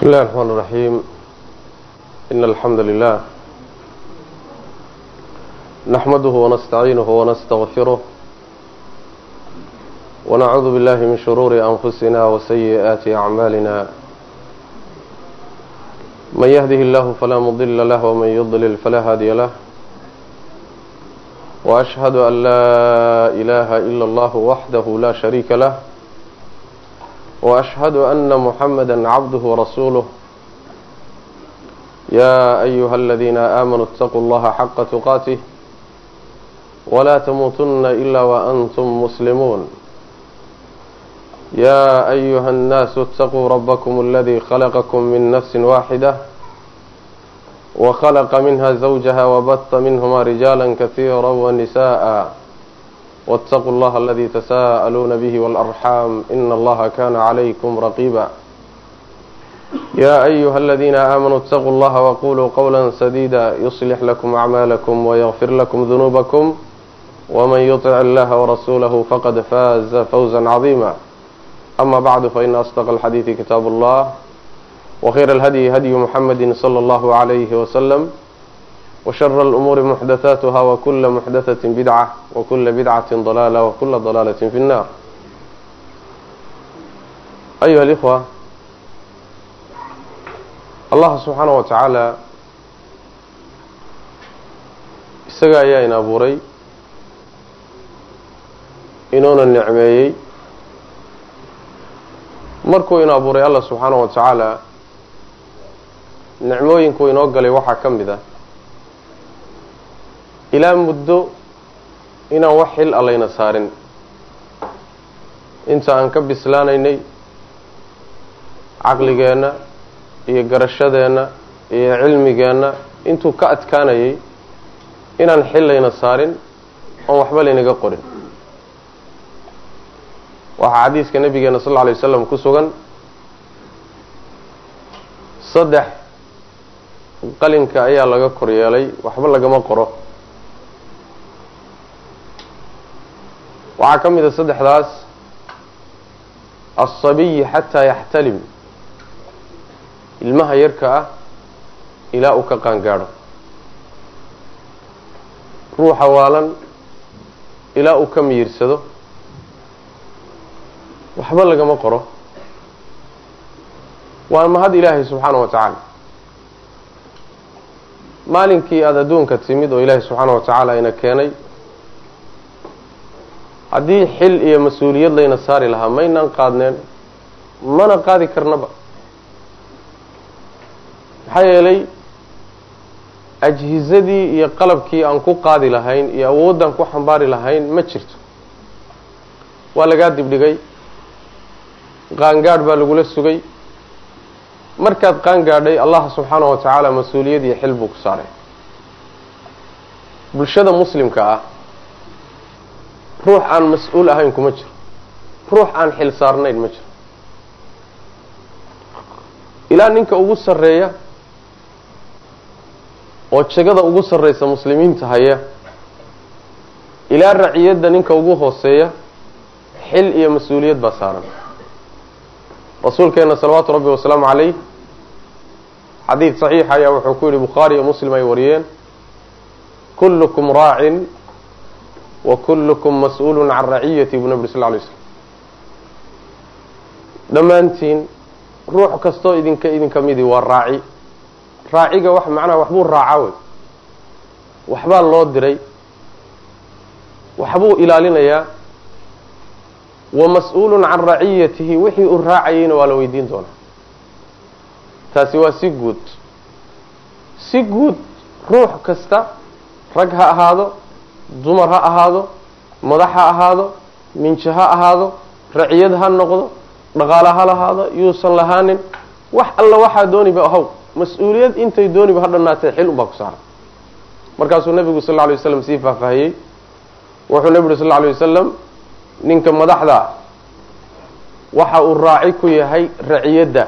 بسم الله الرحمن الرحيم إن الحمد لله نحمده ونستعينه ونستغفره ونعوذ بالله من شرور أنفسنا وسيئات أعمالنا من يهده الله فلا مضل له ومن يضلل فلا هادي له وأشهد أن لا إله إلا الله وحده لا شريك له وأشهد أن محمدا عبده ورسوله يا أيها الذين آمنوا اتقوا الله حق تقاته ولا تموتن إلا وأنتم مسلمون يا أيها الناس اتقوا ربكم الذي خلقكم من نفس واحدة وخلق منها زوجها وبث منهما رجالا كثيرا ونساء واتقوا الله الذي تساءلون به والأرحام إن الله كان عليكم رقيبا يا أيها الذين آمنوا اتقوا الله وقولوا قولا سديدا يصلح لكم أعمالكم ويغفر لكم ذنوبكم ومن يطع الله ورسوله فقد فاز فوزا عظيما أما بعد فإن أصدق الحديث كتاب الله وخير الهدي هدي محمد صلى الله عليه وسلم وشر الأمور محدثاتها وكل محدثة بدعة وكل بدعة ضلالة وكل ضلالة في النار أيها الإخوة الله سبحانه وتعالى isaga ayaa in abuuray inuuna nicmeeyey markuu in abuuray allah subxaanaه wa tacaala nicmooyinku inoo galay waxaa ka mid ah ilaa muddo inaan wax xil allayna saarin inta aan ka bislaanaynay caqligeenna iyo garashadeenna iyo cilmigeenna intuu ka adkaanayay inaan xil layna saarin oon waxba laynaga qorin waxaa xadiiska nabigeena sal lla lay wasalam ku sugan saddex qalinka ayaa laga kor yeelay waxba lagama qoro waxaa ka mid a saddexdaas alsabiyi xataa yaxtalim ilmaha yarka ah ilaa uu ka qaangaadho ruuxa waalan ilaa uu ka miyirsado waxba lagama qoro waa mahad ilaahay subxaana wa tacaala maalinkii aada adduunka timid oo ilaahay subxaana wa tacaala ina keenay haddii xil iyo mas-uuliyad layna saari lahaa maynaan qaadneen mana qaadi karnaba maxaa yeelay ajhizadii iyo qalabkii aan ku qaadi lahayn iyo awoodaan ku xambaari lahayn ma jirto waa lagaa dibdhigay qaangaadh baa lagula sugay markaad qaangaadhay allah subxaana wa tacaala mas-uuliyad iyo xil buu ku saaray bulshada muslimka ah ruux aan mas-uul ahayn kuma jiro ruux aan xil saarnayn ma jiro ilaa ninka ugu sarreeya oo jegada ugu sarreysa muslimiinta haya ilaa raciyadda ninka ugu hooseeya xil iyo mas-uuliyad baa saaran rasuulkeena salawaatu rabbi wasalaamu calayh xadiid saxiixa ayaa wuxuu ku yihi bukhaari iyo muslim ay wariyeen kullukum raacin wa kullukum mas-uulun can raciyati buu nabi sal lay slm dhammaantiin ruux kastoo idinka idinka midi waa raaci raaciga wax macnaha waxbuu raaca wey waxbaa loo diray waxbuu ilaalinayaa wa mas-uulun can raciyatihi wixii uu raacayeyna waa la weydiin doonaa taasi waa si guud si guud ruux kasta rag ha ahaado dumar ha ahaado madax ha ahaado minjo ha ahaado raciyad ha noqdo dhaqaale ha lahaado yuusan lahaanin wax alla waxaa dooniba ahow mas-uuliyad intay dooniba ha dhannaatee xil unbaa ku saaran markaasuu nabigu sal lla alay waslam sii faahfaahiyey wuxuu nabi uri sal lla alay wasalam ninka madaxda waxa uu raaci ku yahay raciyadda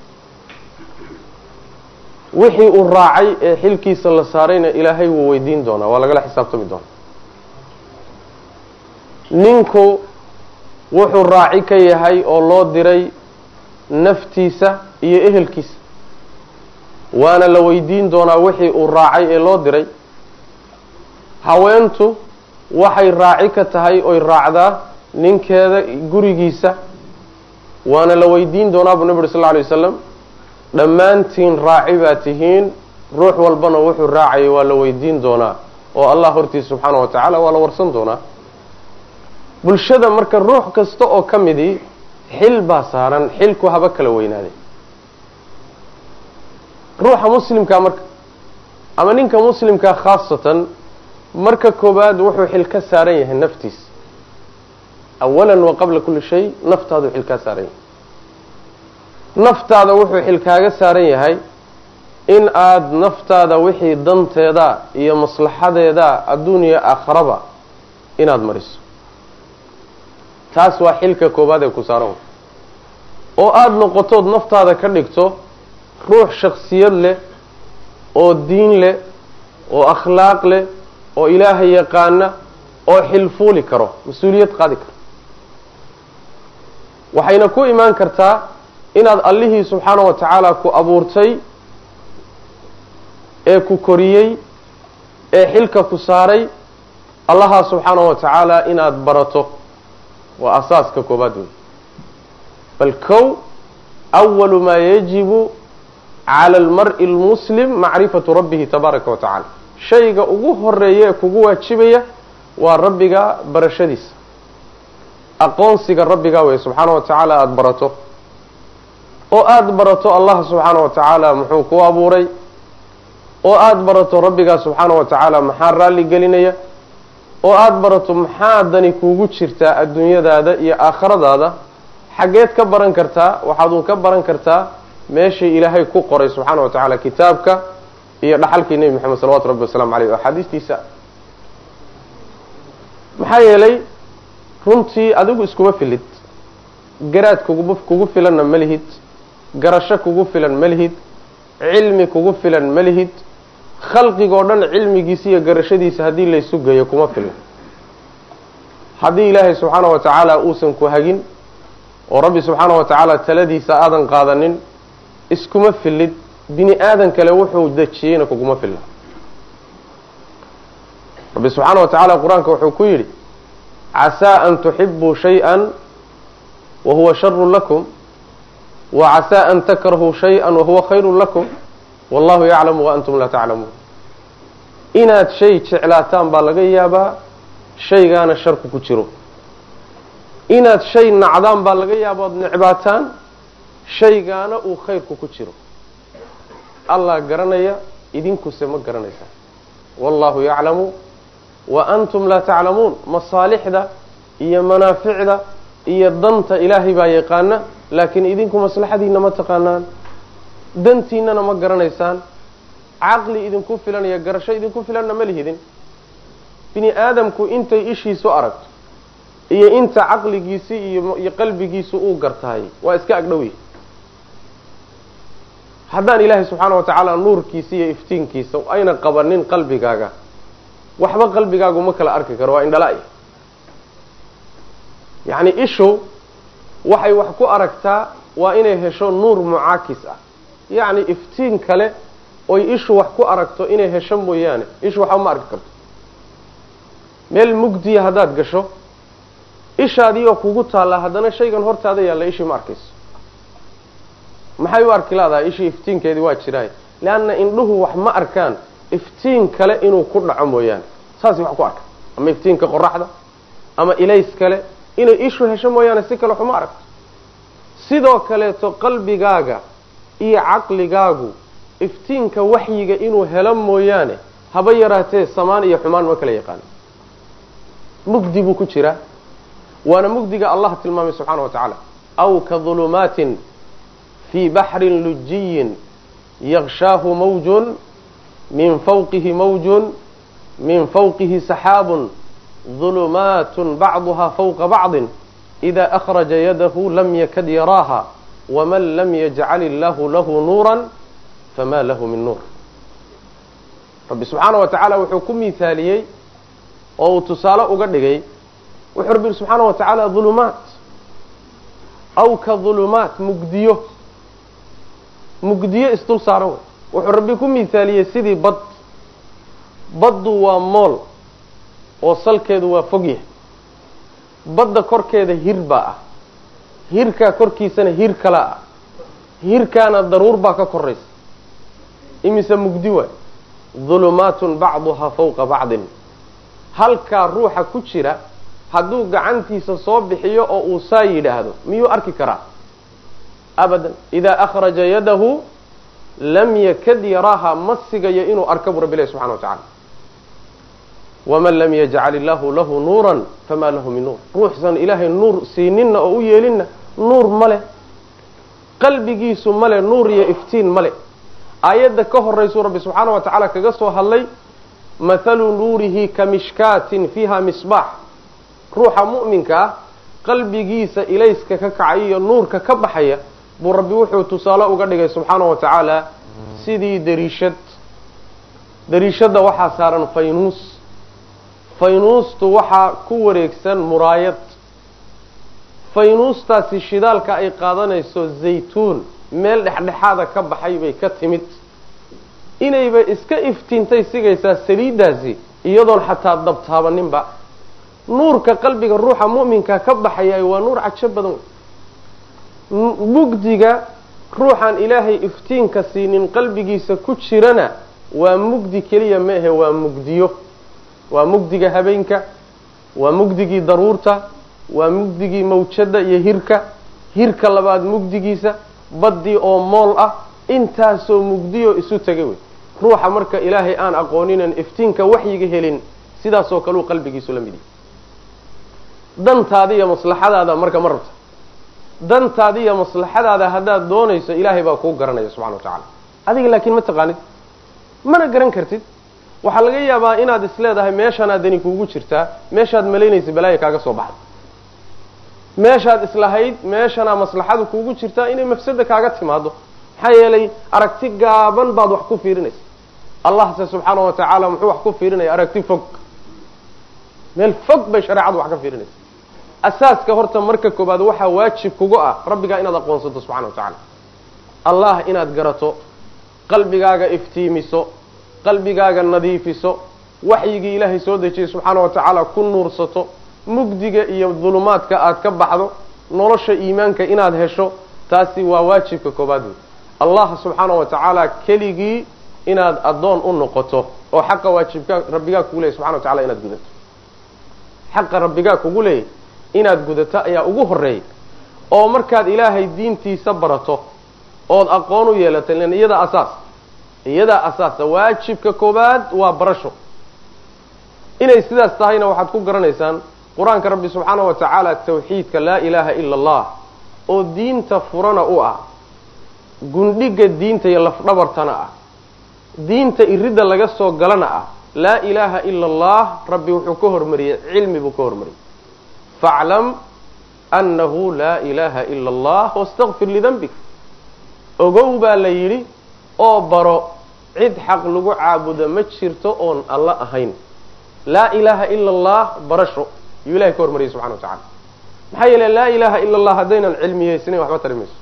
wixii uu raacay ee xilkiisa la saarayna ilaahay wuu weydiin doonaa waa lagala xisaabtami doonaa ninku wuxuu raaci ka yahay oo loo diray naftiisa iyo ehelkiisa waana la weydiin doonaa wixii uu raacay ee loo diray haweentu waxay raaci ka tahay oy raacdaa ninkeeda gurigiisa waana la weydiin doonaa buu nabi uri sal lla alay wasalam dhammaantiin raaci baa tihiin ruux walbana wuxuu raacayay waa la weydiin doonaa oo allah hortiisa subxaana wa tacaala waa la warsan doonaa bulshada marka ruux kasta oo ka midii xil baa saaran xilku haba kala weynaaday ruuxa muslimkaa marka ama ninka muslimkaa khaasatan marka koobaad wuxuu xil ka saaran yahay naftiisa awalan wa qabla kulli shay naftaadu xil kaa saaran yahay naftaada wuxuu xil kaaga saaran yahay in aada naftaada wixii danteeda iyo maslaxadeeda adduuniya aakharaba inaad mariso taas waa xilka koobaad ee ku saaran oo aada noqotood naftaada ka dhigto ruux shaksiyad leh oo diin leh oo akhlaaq leh oo ilaahay yaqaana oo xilfuuli karo mas-uuliyad qaadi karo waxayna ku imaan kartaa inaad allihii subxaana wa tacaala ku abuurtay ee ku koriyey ee xilka ku saaray allaha subxaana wa tacaala inaad barato waa asaaska koobaad wey bal kow awalu maa yajibu cala almari lmuslim macrifatu rabbihi tabaaraka wa tacala shayga ugu horeeya ee kugu waajibaya waa rabbiga barashadiisa aqoonsiga rabbiga wey subxaana wa tacaala aada barato oo aada barato allah subxaana wa tacaala muxuu ku abuuray oo aada barato rabbigaa subxaana wa tacaala maxaa raalli gelinaya oo aada barato maxaa dani kuugu jirtaa adduunyadaada iyo aakhiradaada xaggeed ka baran kartaa waxaad uun ka baran kartaa meeshay ilaahay ku qoray subxaana wa tacaala kitaabka iyo dhaxalkii nebi moxamed salawatu rabbi wasalaamu caleyh oo axaadiistiisa maxaa yeelay runtii adigu iskuma filid garaad kugu kugu filanna ma lihid garasho kugu filan ma lihid cilmi kugu filan ma lihid khalqigoo dhan cilmigiisa iyo garashadiisa haddii laysu geeyo kuma filan haddii ilaahay subxaana wa tacaala uusan ku hagin oo rabbi subxaana wa tacaala taladiisa aadan qaadanin iskuma filid bini aadan kale wuxuu dejiyeyna kuguma filna rabbi subxaana wa tacaala qur-aanka wuxuu ku yidhi casaa an tuxibuu shay-an wa huwa sharu lakum wa casaa an takrahuu shay-an wahuwa khayru lakum wallahu yaclamu wa antum laa taclamuun inaad shay jeclaataan baa laga yaabaa shaygaana sharku ku jiro inaad shay nacdaan baa laga yaaba ood necbaataan shaygaana uu khayrku ku jiro allah garanaya idinkuse ma garanaysaan wallahu yaclamu wa antum laa taclamuun masaalixda iyo manaaficda iyo danta ilaahay baa yaqaana laakiin idinku maslaxadiina ma taqaanaan dantiinana ma garanaysaan caqli idinku filan iyo garasho idinku filanna ma lihidin bini aadamku intay ishiisu aragto iyo inta caqligiisi iyo qalbigiisu uu gartahay waa iska agdhowy haddaan ilaahay subxaana wa tacaala nuurkiisa iyo iftiinkiisa ayna qabanin qalbigaaga waxba qalbigaagu ma kala arki karo waa indhala-ya yacni ishu waxay wax ku aragtaa waa inay hesho nuur mucaakis ah yacni iftiin kale oy ishu wax ku aragto inay hesho mooyaane ishu waxba ma arki karto meel mugdiya haddaad gasho ishaadii oo kugu taallaa haddana shaygan hortaada yaalla ishii ma arkayso maxay u arki laadahay ishii iftiinkeedii waa jiraay leanna indhuhu wax ma arkaan iftiin kale inuu ku dhaco mooyaane saasay wax ku arka ama iftiinka qoraxda ama ilays kale inay ishu hesho mooyaane si kale waxuma aragto sidoo kaleeto qalbigaaga iyo caqligaagu iftiinka waxyiga inuu helo mooyaane haba yaraatee samaan iyo xumaan ma kala yaqaano mugdi buu ku jiraa waana mugdiga allah tilmaamay subxaana wa tacaala aw ka dulumaatin fii baxrin lujiyin yakshaahu mawjun min fawqihi mawjun min fawqihi saxaabun dulumaatun bacduha fawqa bacdin ida akhraja yadahu lam yakad yaraaha waman lam yajcal illahu lahu nuuran fama lahu min nuur rabbi subxaana wa tacaala wuxuu ku miithaaliyey oo uu tusaale uga dhigay wuxuu rabbi yihi subxaana wa tacaala dulumaat aw ka dulumaat mugdiyo mugdiyo isdul saaran wey wuxuu rabbi ku miisaaliyey sidii bad baddu waa mool oo salkeedu waa fog yahay badda korkeeda hir baa ah hirkaa korkiisana hir kala ah hirkaana daruur baa ka koraysa imise mugdi waay dulumaatun bacduhaa fawqa bacdin halkaa ruuxa ku jira hadduu gacantiisa soo bixiyo oo uu saa yidhaahdo miyuu arki karaa abadan idaa akhraja yadahu lam yakad yaraaha ma sigayo inuu arka buu rabbi ilahi subxana wa tacala waman lam yajcal illaahu lahu nuuran famaa lahu min nuur ruuxsan ilaahay nuur siininna oo u yeelinna nuur ma leh qalbigiisu male nuur iyo iftiin male aayadda ka horaysuu rabbi subxaana wa tacaala kaga soo hadlay mathalu nuurihi ka mishkaatin fiiha misbaax ruuxa mu'minka ah qalbigiisa ilayska ka kacay iyo nuurka ka baxaya buu rabbi wuxuu tusaale uga dhigay subxaana wa tacaala sidii dariishad dariishadda waxaa saaran faynuus faynuustu waxaa ku wareegsan muraayad faynuustaasi shidaalka ay qaadanayso zaytuun meel dhexdhexaada ka baxay bay ka timid inayba iska iftiintay sigaysaa saliiddaasi iyadoon xataa dabtaabaninba nuurka qalbiga ruuxa mu'minka ka baxaya waa nuur cajo badan wey mugdiga ruuxaan ilaahay iftiinka siinin qalbigiisa ku jirana waa mugdi keliya ma ahe waa mugdiyo waa mugdiga habeenka waa mugdigii daruurta waa mugdigii mawjada iyo hirka hirka labaad mugdigiisa baddii oo mool ah intaasoo mugdiyo isu tegay wey ruuxa marka ilaahay aan aqooninan iftiinka waxyiga helin sidaasoo kaleu qalbigiisu la mid yahay dantaada iyo maslaxadaada marka ma rabta dantaada iyo maslaxadaada haddaad doonayso ilaahay baa kuu garanaya subxana wa tacala adiga laakiin ma taqaanid mana garan kartid waxaa laga yaabaa inaad isleedahay meeshanaa dani kuugu jirtaa meeshaad malaynaysa balaaya kaaga soo baxda meeshaad islahayd meeshanaa maslaxadu kuugu jirtaa inay mafsada kaaga timaado maxaa yeelay aragti gaaban baad wax ku fiirinaysa allahse subxaana wa tacaala muxuu wax ku fiirinaya aragti fog meel fog bay shareecadu wax ka fiirinaysa asaaska horta marka koobaad waxaa waajib kugu ah rabbigaa inaad aqoonsato subxana wa tacaala allah inaad garato qalbigaaga iftiimiso qalbigaaga nadiifiso waxyigii ilaahay soo dejiyey subxaana wa tacaala ku nuursato mugdiga iyo dulumaadka aad ka baxdo nolosha iimaanka inaad hesho taasi waa waajibka koobaad wey allah subxaana wa tacaala keligii inaad addoon u noqoto oo xaqa waajibka rabbigaa kugu leeyay subxana wa tacala inaad gudato xaqa rabbigaa kugu leeyay inaad gudato ayaa ugu horeeyay oo markaad ilaahay diintiisa barato ood aqoon u yeelato lan iyadaa asaas iyadaa asaasa waajibka koobaad waa barasho inay sidaas tahayna waxaad ku garanaysaan qur-aanka rabbi subxaana wa tacaala tawxiidka laa ilaaha ila allah oo diinta furana u ah gundhiga diinta iyo lafdhabartana ah diinta iridda laga soo galana ah laa ilaaha ila allah rabbi wuxuu ka hormariyey cilmi buu ka hormariyey faclam annahu laa ilaaha ila allah wastakfir lidanbik ogow baa la yidhi oo baro cid xaq lagu caabudo ma jirto oon alla ahayn laa ilaaha ila allah barasho yuu ilahay ka hormariyey subxana wa tacala maxaa yeele laa ilaaha ila allah haddaynan cilmiyeysnayn waxba tari mayso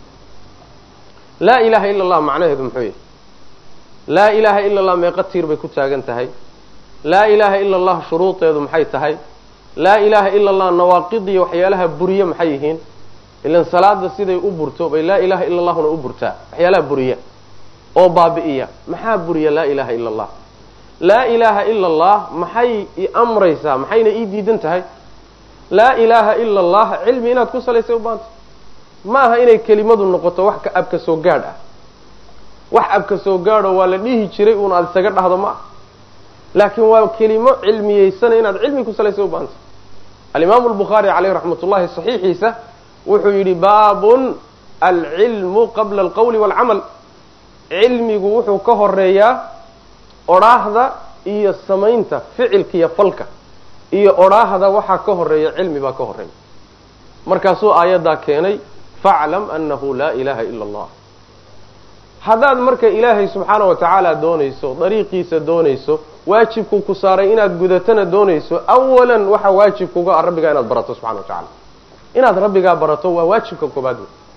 laa ilaaha ila allah macnaheedu muxuu yahay laa ilaaha ila allah meeqa tiir bay ku taagan tahay laa ilaaha ila allah shuruudeedu maxay tahay laa ilaaha ila allah nawaaqidiyo waxyaalaha buriye maxay yihiin ilan salaada siday u burto bay laa ilaaha ila allahuna u burtaa waxyaalaha buriya oo baabi'iya maxaa buriya laa ilaaha ila allah laa ilaaha ila allah maxay i amraysaa maxayna ii diidan tahay laa ilaaha ila allah cilmi inaad ku salaysay u baanta ma aha inay kelimadu noqoto wax abka soo gaadh ah wax abka soo gaadho waa la dhihi jiray uun aada isaga dhahdo ma ah laakiin waa kelimo cilmiyeysana inaad cilmi ku salaysay u baanta alimaamu albukhaari caleyh raxmat ullahi saxiixiisa wuxuu yidhi baabun alcilmu qabla alqowli waalcamal cilmigu wuxuu ka horeeyaa odhaahda iyo samaynta ficilka iyo falka iyo odhaahda waxaa ka horeeya cilmi baa ka horeeya markaasuu aayaddaa keenay faclam annahu laa ilaaha ila allah haddaad marka ilaahay subxaana wa tacaala doonayso dariiqiisa doonayso waajibku ku saaray inaad gudatana doonayso awalan waxaa waajib kuga ah rabbigaa inaad barato subxana wa tacala inaad rabbigaa barato waa waajibka koobaad wey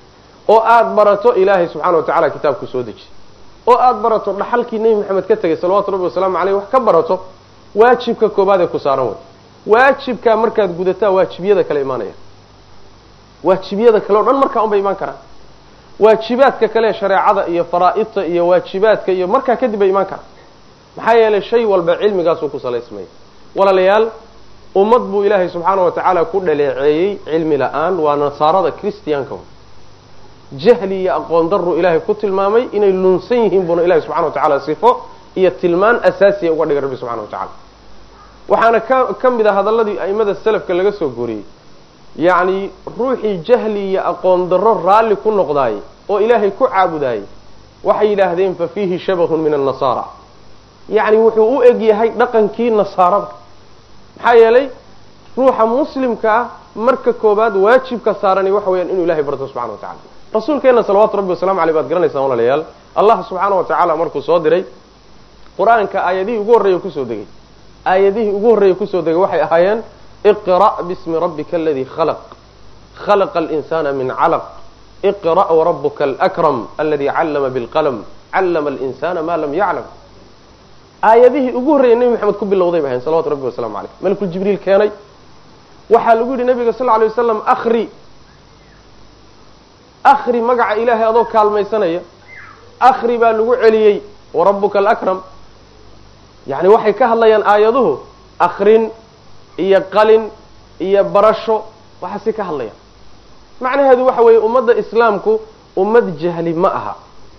oo aada barato ilaahay subxana wa tacala kitaabku soo deji oo aada barato dhaxalkii nebi maxamed ka tegay salawatu rabbi wasalaamu caleyh wax ka barato waajibka koobaad ee ku saaran wey waajibkaa markaad gudataa waajibiyada kale imaanaya waajibiyada kale o dhan markaa un bay imaan karaan waajibaadka kale shareecada iyo faraa'idta iyo waajibaadka iyo markaa kadib bay imaan karaan maxaa yeelay shay walba cilmigaasuu ku salaysmaya walaalayaal ummad buu ilaahay subxaana wa tacaala ku dhaleeceeyey cilmi la-aan waa nasaarada christianka jahli iyo aqoon daruu ilaahay ku tilmaamay inay lunsan yihiin buuna ilahay subxana wa tacala sifo iyo tilmaan asaasiya uga dhigay rabbi subxana wa tacala waxaana ka ka mid a hadalladii a'imada selafka laga soo goriyey yacni ruuxii jahli iyo aqoon darro raalli ku noqdaay oo ilaahay ku caabudaayey waxay yidhaahdeen fa fiihi shabahun min annasaara yacni wuxuu u eg yahay dhaqankii nasaarada maxaa yeelay ruuxa muslimka ah marka koobaad waajibka saarani waxa weyaan inuu ilahay barto subxana wa tacala rasuulkeenna salawaatu rabbi wasalamu aleyh baad garanaysaan walaalayaal allah subxaana wa tacaala markuu soo diray qur-aanka aayadihii ugu horreeya kusoo degay aayadihii ugu horreeya kusoo degay waxay ahaayeen iqra' bismi rabbika aladii khalaq khalaqa alinsana min calaq iqra' warabuka alakram aladi callama bilqalm callama alinsana ma lam yaclam aayadihii ugu horreeyay nebi maxamed ku bilowday bay ahayn salawatu rabbi wasalamu caleyh malkul jibriil keenay waxaa lagu yidhi nabiga sal lla lay wasalam akri akri magaca ilaahay adoo kaalmaysanaya akri baa lagu celiyey warabuka alakram yacni waxay ka hadlayaan aayaduhu akrin iyo qalin iyo barasho waxaasi ka hadlayaan macnaheedu waxa weeye ummadda islaamku ummad jahli ma aha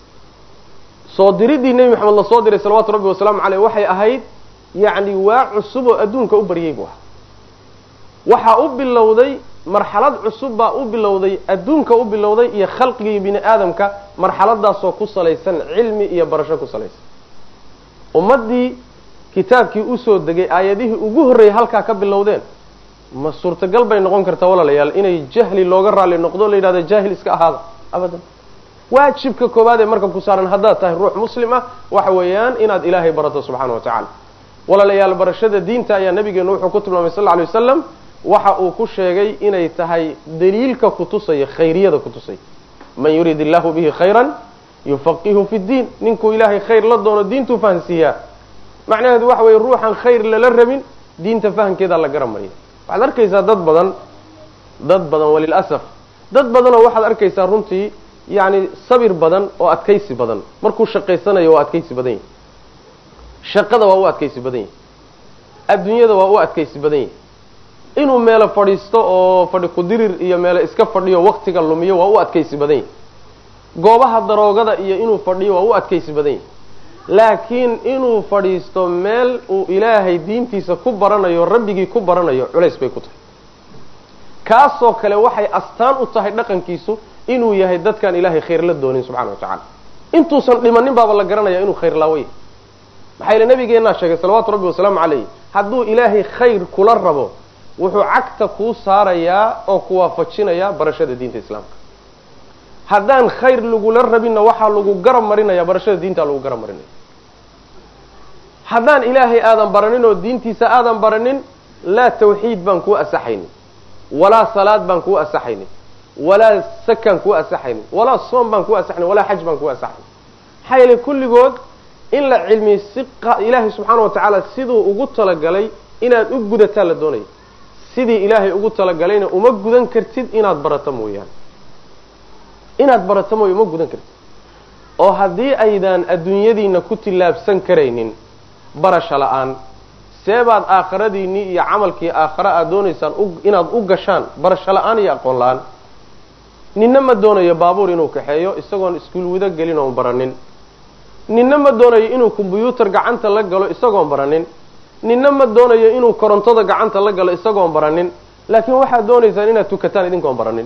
soo diriddii nebi maxamed la soo diray salawatu rabbi wasalaamu caleyh waxay ahayd yacni waa cusub oo adduunka u baryay buu ahaa waxaa u bilowday marxalad cusub baa u bilowday adduunka u bilowday iyo khalqigii bini aadamka marxaladaasoo ku salaysan cilmi iyo barasho ku salaysan ummaddii kitaabkii usoo degay aayadihii ugu horreeyay halkaa ka bilowdeen ma suurtagal bay noqon kartaa walaalayaal inay jahli looga raalli noqdo la yidhahdo jaahil iska ahaada abadan waajibka koowaad ee marka ku saaran haddaad tahay ruux muslim ah waxa weeyaan inaad ilaahay barato subxaana wa tacala walaalayaal barashada diinta ayaa nabigeenu wuxuu ku tilmaamay sal lla alay wasalam waxa uu ku sheegay inay tahay daliilka kutusaya khayriyada kutusaya man yuriid illahu bihi khayran yufaqihu fi ddiin ninkuu ilaahay khayr la doono diintuu fahansiiyaa macnaheedu waxa weye ruuxan khayr lala rabin diinta fahamkeedaa la garan mariya waxaad arkaysaa dad badan dad badan walilasaf dad badanoo waxaad arkaysaa runtii yacni sabir badan oo adkaysi badan markuu shaqaysanayo waa adkaysi badan yahi shaqada waa u adkaysi badan yahi adduunyada waa u adkaysi badan yahi inuu meelo fadhiisto oo fadhi kudirir iyo meelo iska fadhiyo waktiga lumiyo waa u adkaysi badan yahi goobaha daroogada iyo inuu fadhiyo waa u adkaysi badan yahi laakiin inuu fadhiisto meel uu ilaahay diintiisa ku baranayo rabbigii ku baranayo culays bay ku tahay kaasoo kale waxay astaan u tahay dhaqankiisu inuu yahay dadkaan ilaahay khayr la doonin subxana wa tacala intuusan dhimanin baaba la garanaya inuu khayr laawo yahay maxaa yile nabigeennaa sheegay salawaatu rabbi wasalaamu calayh hadduu ilaahay khayr kula rabo wuxuu cagta kuu saarayaa oo ku waafajinayaa barashada diinta islaamka haddaan khayr lagula rabinna waxaa lagu garab marinaya barashada diintaa lagu garab marinaya haddaan ilaahay aadan baranin oo diintiisa aadan baranin laa tawxiid baan kuu asaxaynin walaa salaad baan kuu asaxaynin walaa sakaan kuu asaxaynin walaa soom baan kuu asaxaynin walaa xaj baan kuu asaxaynin maxaa yeele kulligood in la cilmiy si ilaahay subxaana wa tacaala siduu ugu talagalay inaad u gudataa la doonaya sidii ilaahay ugu talagalayna uma gudan kartid inaad barato mooyaane inaad barato mooya uma gudan kartid oo haddii aydaan adduunyadiina ku tillaabsan karaynin barasho la-aan seebaad aakhiradiinii iyo camalkii aakhare aad doonaysaan inaad u gashaan barasho la-aan iyo aqoon la-aan ninna ma doonayo baabuur inuu kaxeeyo isagoon iskuul wado gelin oon baranin ninna ma doonayo inuu kombyuutar gacanta la galo isagoon baranin ninna ma doonayo inuu korontada gacanta la galo isagoon baranin laakiin waxaad doonaysaan inaad tukataan idinkoon baranin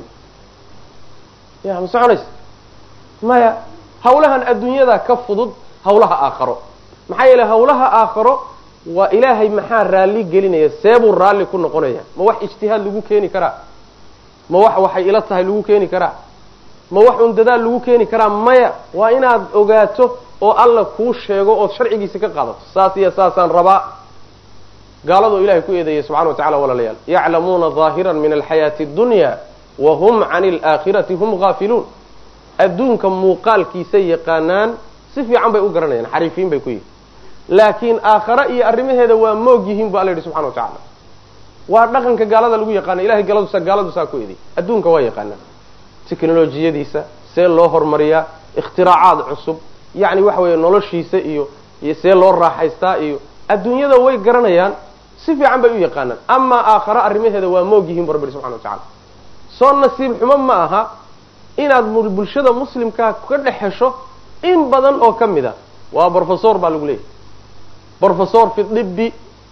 ya ma soconaysa maya hawlahan adduunyada ka fudud hawlaha aakharo maxaa yeele hawlaha aakharo waa ilaahay maxaa raalli gelinaya seebuu raalli ku noqonaya ma wax ijtihaad lagu keeni karaa ma wax waxay ila tahay lagu keeni karaa ma wax un dadaal lagu keeni karaa maya waa inaad ogaato oo alla kuu sheego ood sharcigiisa ka qaadato saas iyo saasaan rabaa gaaladoo ilahay ku eedeeyay subxana wa tacala walaalayaal yaclamuuna ظaahiran min alxayaati اdunya wahum can اlaakhirati hum gaafiluun adduunka muuqaalkiisay yaqaanaan si fiican bay u garanayaan xariifiin bay ku yihin laakiin aakhare iyo arrimaheeda waa moog yihiin bu alla yidhi subxana wa tacala waa dhaqanka gaalada lagu yaqaana ilahay galadusa gaaladusaa ku ediy adduunka waa yaqaanaan teknolojiyadiisa see loo hormariyaa ikhtiraacaaad cusub yacni waxa weeye noloshiisa iyo iyo see loo raaxaystaa iyo adduunyada way garanayaan si fiican bay u yaqaanaan amaa aakhare arrimaheeda waa moog yihiin bu rabbi subxana wa tacala soo nasiib xumo ma aha inaad bulshada muslimkaa ka dhex hesho in badan oo ka mid a waa brofesor baa lagu leeyahy brofesor fi dibi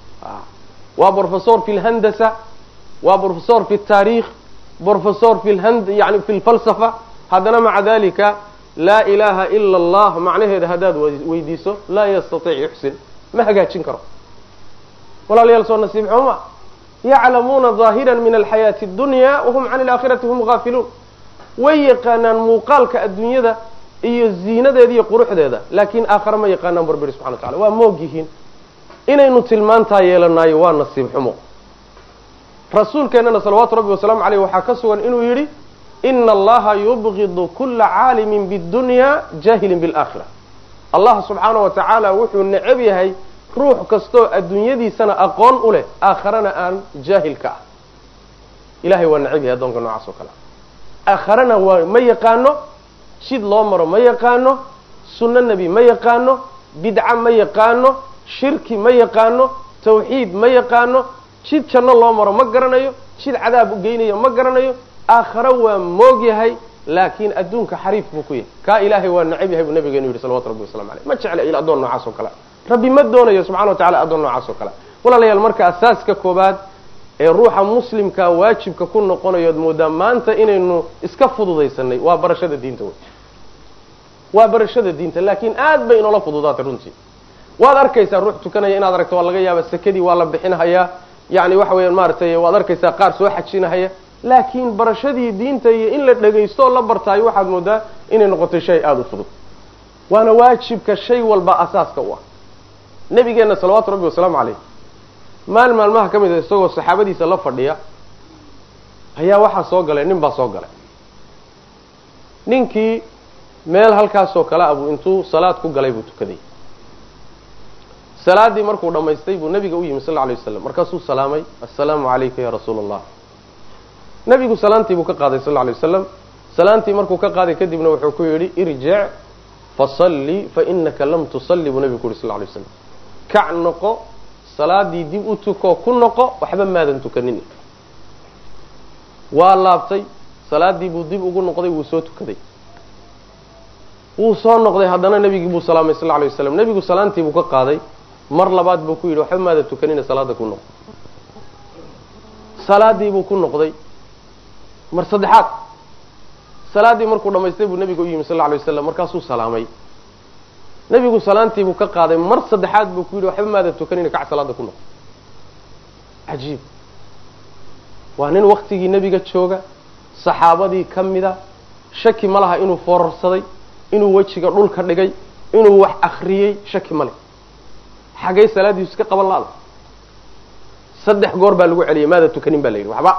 waa brofesor fi lhandasa waa brofesor fi taarikh brofesor fi lhand yani fi lfalsafa haddana maca dalika laa ilaha ila allah macnaheeda haddaad weydiiso laa yastaiic yuxsin ma hagaajin karo walaalayaal soo nasiib xumo ma yaclamuuna ظaahira min alxayaati اdunya wahum can alaakhirati hum gaafiluun way yaqaanaan muuqaalka adduunyada iyo ziinadeeda iyo quruxdeeda laakiin aakhare ma yaqaanaan bu rabbi subxana wa tacala waa moog yihiin inaynu tilmaantaa yeelanayo waa nasiib xumo rasuulkeennana salawaatu rabbi wasalaamu aleyh waxaa ka sugan inuu yidhi ina allaha yubgidu kula caalimin bidunya jahilin biاlaakhira allah subxaana wa tacaala wuxuu necab yahay ruux kastoo adduunyadiisana aqoon u leh aakharana aan jaahil ka ah ilahay waa necab yahay addoonka noocaas oo kale aakharana waa ma yaqaano jid loo maro ma yaqaano sunno nebi ma yaqaano bidca ma yaqaano shirki ma yaqaano tawxiid ma yaqaano jid janno loo maro ma garanayo jid cadaab u geynayo ma garanayo aakhare waa moog yahay laakiin adduunka xariif buu ku yahay kaa ilaahay waa necab yahay buu nabigeenu yidhi salawatu rabbi wasalamu aleyh ma jecla il addoon noocaas oo kale rabbi ma doonayo subxana wa tacala addoon noocaas oo kale walaalayaal marka asaaska koobaad ee ruuxa muslimkaa waajibka ku noqonayood moodaa maanta inaynu iska fududaysanay waa barashada diinta wey waa barashada diinta laakiin aad bay inoola fududaatay runtii waad arkaysaa ruux tukanaya inaad aragto waa laga yaaba sekadii waa la bixinhayaa yani waxa weeyaan maaratay waad arkaysaa qaar soo xajinahaya laakiin barashadii diinta iyo in la dhegaysto oo la bartaayo waxaad moodaa inay noqotay shay aada u fudud waana waajibka shay walba asaaska u ah nabigeenna salawaatu rabbi wasalaamu caleyh maal maalmaha ka mid a isagoo saxaabadiisa la fadhiya ayaa waxaa soo galay nin baa soo galay ninkii meel halkaasoo kale a buu intuu salaad ku galay buu tukaday salaaddii markuu dhammaystay buu nabiga u yimi sal lla alay waslam markaasuu salaamay assalaamu calayka ya rasuula allah nabigu salaantii buu ka qaaday sal lla alay wasalam salaantii markuu ka qaaday kadibna wuxuu ku yidhi irjic fasalli fainaka lam tusalli buu nabigu ku yidhi sal lla alay waslam kac noqo salaadii dib u tuko ku noqo waxba maadan tukanin waa laabtay salaadii buu dib ugu noqday wuu soo tukaday wuu soo noqday haddana nebigii buu salaamay sal lla alay waslam nebigu salaantii buu ka qaaday mar labaad buu ku yidhi waxba maadan tukanina salaada ku noqo salaadii buu ku noqday mar saddexaad salaaddii markuu dhamaystay buu nebiga u yimi sal lla alay waslam markaasuu salaamay nebigu salaantii buu ka qaaday mar saddexaad buu ku yidhi waxba maadan tukanina kac salaada ku noqo cajiib waa nin waktigii nebiga jooga saxaabadii ka mida shaki ma laha inuu foorarsaday inuu wejiga dhulka dhigay inuu wax akriyey shaki ma leh xagay salaadiisu iska qaban la-da saddex goor baa lagu celiyay maada tukanin baa la yidhi waxba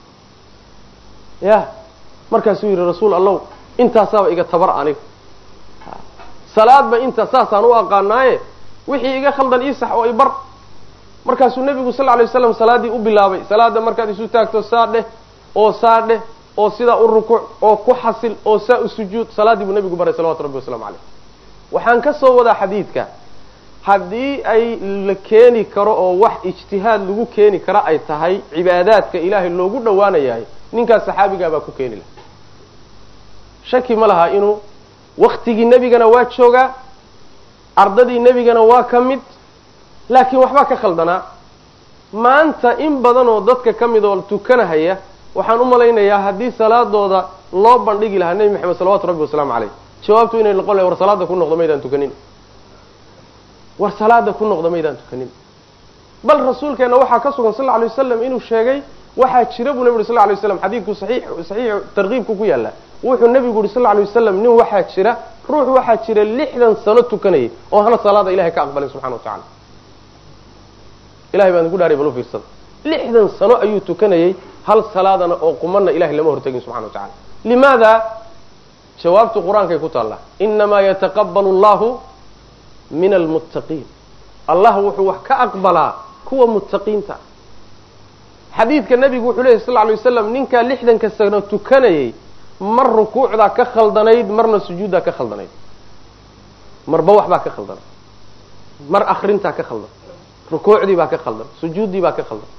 ya markaasuu yidhi rasuul allow intaasaaba iga tabar aniga salaadba inta saasaan u aqaanaaye wixii iga khaldan ii sax oo i bar markaasuu nebigu sal lay waslam salaaddii u bilaabay salaada markaad isu taagto saa dheh oo saa dheh oo sidaa u rukuuc oo ku xasil oo saa u sujuud salaaddii buu nebigu baray salawatu rabbi waslamu caleyh waxaan ka soo wadaa xadiidka haddii ay la keeni karo oo wax ijtihaad lagu keeni karo ay tahay cibaadaadka ilaahay loogu dhowaanayahay ninkaas saxaabigaa baa ku keeni laha shaki ma laha inuu waktigii nebigana waa joogaa ardadii nebigana waa ka mid laakiin waxbaa ka khaldanaa maanta in badan oo dadka ka mid oo tukanahaya waxaan u malaynayaa haddii salaadooda loo bandhigi lahaa nebi maxamed salawatu rabbi wasalaamu caleyh jawaabtu inay noqon lahay war salaada ku noqdo maydaan tukanin war salaada ku noqda maydaan tukanin bal rasuulkeena waxaa ka sugan sal lla alay wasalam inuu sheegay waxaa jira buu nebi uri sal lla alay waslam xadiidku saxiix saxiixu tarkiibku ku yaalla wuxuu nebigu yuri sal lla alay wasalam nin waxaa jira ruux waxaa jira lixdan sano tukanayay oo hana salaada ilahay ka aqbalin subxana wa tacala ilahay baan idinku dhaaray bal u fiirsada lixdan sano ayuu tukanayay hal salaadana oo qumana ilahay lama hortegin subxana wa tacala limaada jawaabtu qur-aankay ku taallaa inamaa yataqabalu allahu min almuttaqiin allah wuxuu wax ka aqbalaa kuwa muttaqiinta xadiidka nebigu wuxuu lehy sal lay waslam ninkaa lixdanka sano tukanayay mar rukuucdaa ka khaldanayd marna sujuuddaa ka khaldanayd marba waxbaa ka khaldan mar akrintaa ka khaldan rukuucdii baa ka khaldan sujuuddii baa ka khaldan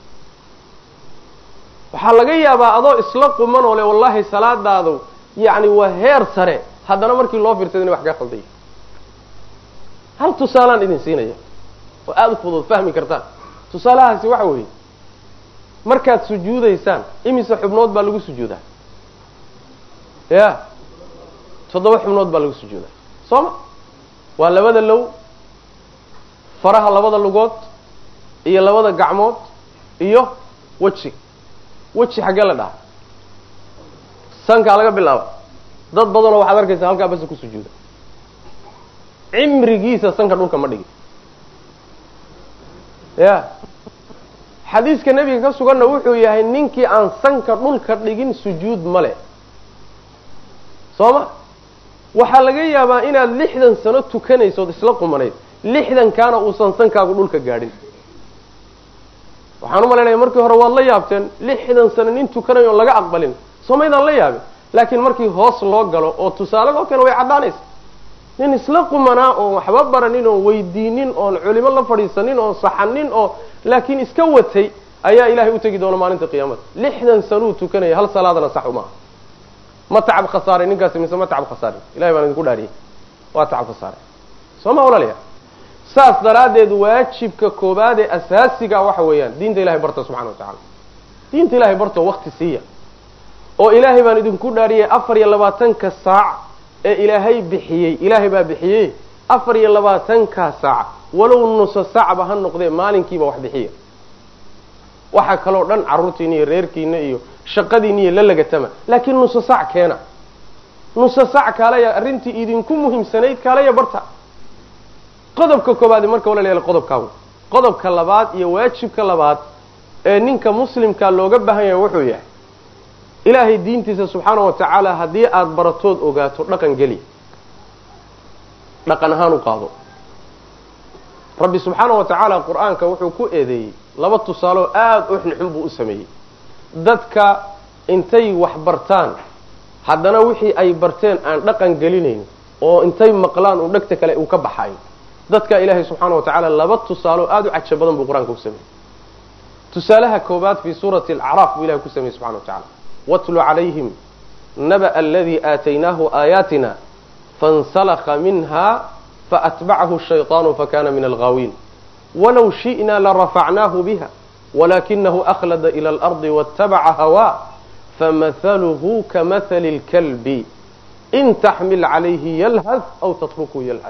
waxaa laga yaabaa adoo isla quman oo le wallahi salaadaadu yacni waa heer sare haddana markii loo fiirsada inay wax ka khalday hal tusaalaan idin siinaya oo aada u fudud fahmi kartaan tusaalahaasi waxa weeye markaad sujuudaysaan imise xubnood baa lagu sujuudaa ya toddoba xubnood baa lagu sujuudaa soo ma waa labada low faraha labada lugood iyo labada gacmood iyo weji weji xaggee la dhaha sankaa laga bilaaba dad badanoo waxaad arkaysaa halkaa basa ku sujuuda cimrigiisa sanka dhulka ma dhigin ya xadiiska nebiga ka suganna wuxuu yahay ninkii aan sanka dhulka dhigin sujuud male soo ma waxaa laga yaabaa inaad lixdan sano tukanaysood isla qumanayd lixdankaana uusan sankaagu dhulka gaadhin waxaan u malaynaya markii hore waad la yaabteen lixdan sano nin tukanayo on laga aqbalin soo maydaan la yaabin laakiin markii hoos loo galo oo tusaale loo keeno way caddaanaysa nin isla qumanaa oon waxba baranin oon weydiinin oon culimo la fadhiisanin oon saxanin oo laakiin iska watay ayaa ilahay u tegi doona maalinta qiyaamada lixdan sanuu tukanaya hal salaadana sax uma ma tacab khasaaray ninkaasi mise ma tacab khasaarin ilahay baan idinku dhaariyay waa tacab khasaaray soo ma walaalaya saas daraaddeed waajibka koobaad ee asaasiga waxa weeyaan diinta ilahay barta subxana wa tacala diinta ilahay barto wakti siiya oo ilaahay baan idinku dhaariyay afar iyo labaatanka saac ee ilaahay bixiyey ilaahay baa bixiyey afar iyo labaatanka saac walow nuso saacba ha noqdee maalinkiiba wax bixiya waxa kaloo dhan carruurtiina iyo reerkiina iyo shaqadiina iyo la lagatama laakiin nuso saac keena nuso saac kaalaya arrintii idinku muhiimsanayd kaalaya barta qodobka koobaadi marka walaalayaal qodobkaagu qodobka labaad iyo waajibka labaad ee ninka muslimka looga baahan yahay wuxuu yahay ilaahay diintiisa subxaana wa tacaala haddii aada baratood ogaato dhaqan geli dhaqan ahaan u qaado rabbi subxaana wa tacaala qur-aanka wuxuu ku eedeeyey laba tusaaloo aada u xunxun buu u sameeyey dadka intay wax bartaan haddana wixii ay barteen aan dhaqan gelinayn oo intay maqlaan uu dhegta kale uu ka baxayo dadka ilaahay subxaana wa tacaala laba tusaaloo aada u caja badan buu qur-aanka u sameeyey tusaalaha koobaad fii suurati alacraaf buu ilahay ku sameeyey subxana wa tacala watlu calayhim naba aladii aataynaahu aayaatina fansalakha minha faatbacahu shayطaanu fakana min alghaawiin walow shi'na larafacnaahu biha walakinahu akhlada ila alardi waاtabaca hawaa famahaluhu kamahali اlkalbi in taxmil calayhi yalhad aw tatrukuu yalhad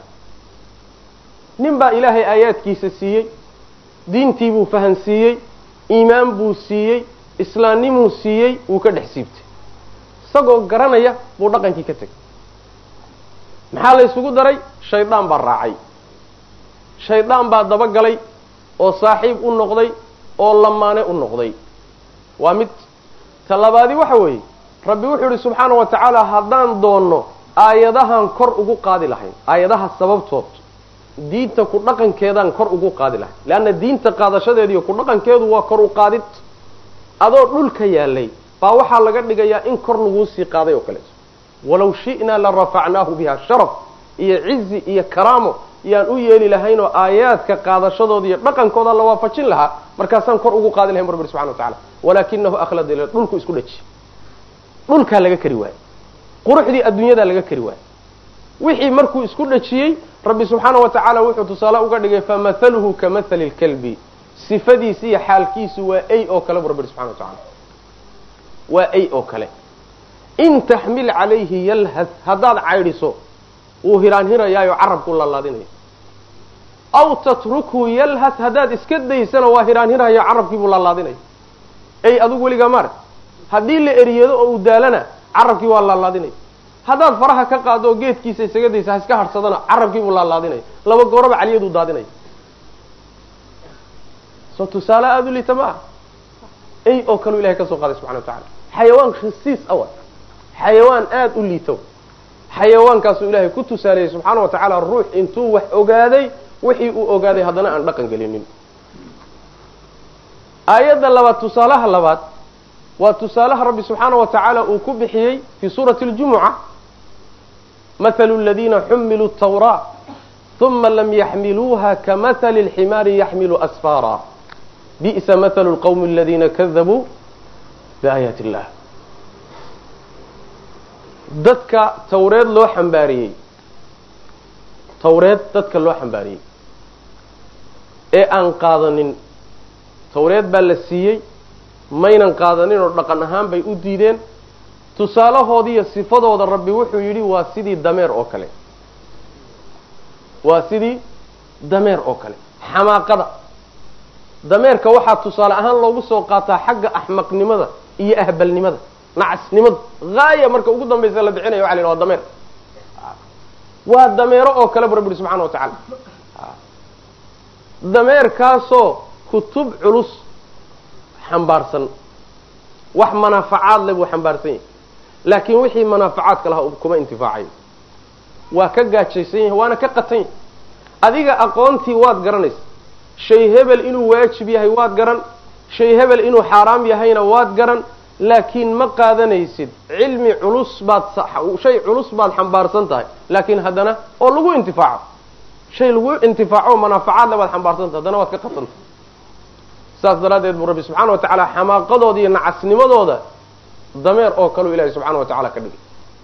nin baa ilaahay aayaadkiisa siiyey diintii buu fahansiiyey iimaan buu siiyey islaamnimuu siiyey wuu ka dhex siibtay isagoo garanaya buu dhaqankii ka tegay maxaa la ysugu daray shaydaan baa raacay shaydaan baa dabagalay oo saaxiib u noqday oo lamaane u noqday waa mid ta labaadi waxa weeye rabbi wuxuu ihi subxaana wa tacaala haddaan doonno aayadahan kor ugu qaadi lahayn aayadaha sababtood diinta ku dhaqankeedaan kor ugu qaadi lahayn leanna diinta qaadashadeediiyo ku dhaqankeedu waa kor u qaadid adoo dhulka yaalay baa waxaa laga dhigayaa in kor laguu sii qaaday oo kaleeto walow shi'naa la rafacnaahu biha sharaf iyo cizi iyo karaamo yaan u yeeli lahayn oo aayaadka qaadashadooda iyo dhaqankooda la waafajin lahaa markaasaan kor ugu qaadi lahayn rabbi subxana wa tacala walaakinahu akhlada ila dhulku isku dhaji dhulkaa laga kari waaye quruxdii adduunyadaa laga kari waaye wixii markuu isku dhajiyey rabbi subxaana wa tacaala wuxuu tusaale uga dhigay famathaluhu kamahali lkalbi sifadiisi iyo xaalkiisu waa ay oo kale bu rabbi subxana wa tacala waa ay oo kale in taxmil calayhi yalhad haddaad caydhiso wuu hiraan hirayaayo carabku laalaadinaya aw tatrukhu yalhad haddaad iska daysana waa hiraan hirayo carabkiibuu laalaadinaya ay adugu weligaa maarag haddii la eriyado oo uu daalana carabkii waa laalaadinaya haddaad faraha ka qaado oo geedkiisa isaga daysa ha iska harhsadana carabkiibuu laalaadinaya laba gooraba caliyaduu daadinaya soo tusaale aada u liita ma ah ay oo kaleu ilahay ka soo qaaday subxana wa tacala xayawaan khisiis awa xayawaan aada u liito xayawaankaasuu ilaahay ku tusaaleeyey subxaana wa tacaala ruux intuu wax ogaaday wixii uu ogaaday haddana aan dhaqan gelinin aayadda labaad tusaalaha labaad waa tusaalaha rabbi subxaana wa tacaala uu ku bixiyey fii suurati اljumuca mathalu aladiina xumiluu tawraa uma lam yaxmiluuha kamahali اlximaari yaxmilu asfaara bi'sa mathalu lqowmi aladiina kadabuu biaayaati illah dadka tawreed loo xambaariyey tawreed dadka loo xambaariyey ee aan qaadanin tawreed baa la siiyey maynan qaadanin oo dhaqan ahaan bay u diideen tusaalahoodiiyo sifadooda rabbi wuxuu yidhi waa sidii dameer oo kale waa sidii dameer oo kale xamaaqada dameerka waxaa tusaale ahaan loogu soo qaataa xagga axmaqnimada iyo ahbalnimada nacasnimada haaya marka ugu dambaysa la bixinaya waxa la yidhaha waa dameer waa dameero oo kale bu rabbi yihi subxana wa tacaala dameerkaasoo kutub culus xambaarsan wax manaafacaad le buu xambaarsan yahay laakiin wixii manaafacaadka lahaa kuma intifaacayo waa ka gaajaysan yahay waana ka qatan yahay adiga aqoontii waad garanaysa shay hebel inuu waajib yahay waad garan shay hebel inuu xaaraam yahayna waad garan laakiin ma qaadanaysid cilmi culus baad shay culus baad xambaarsan tahay laakiin haddana oo lagu intifaaco shay lagu intifaaco manaafacaad le baad xambaarsan tahay haddana waad ka qatantahay saas daraaddeed buu rabbi subxaana wa tacaala xamaaqadooda iyo nacasnimadooda dameer oo kaleu ilahay subxana wa tacala ka dhigay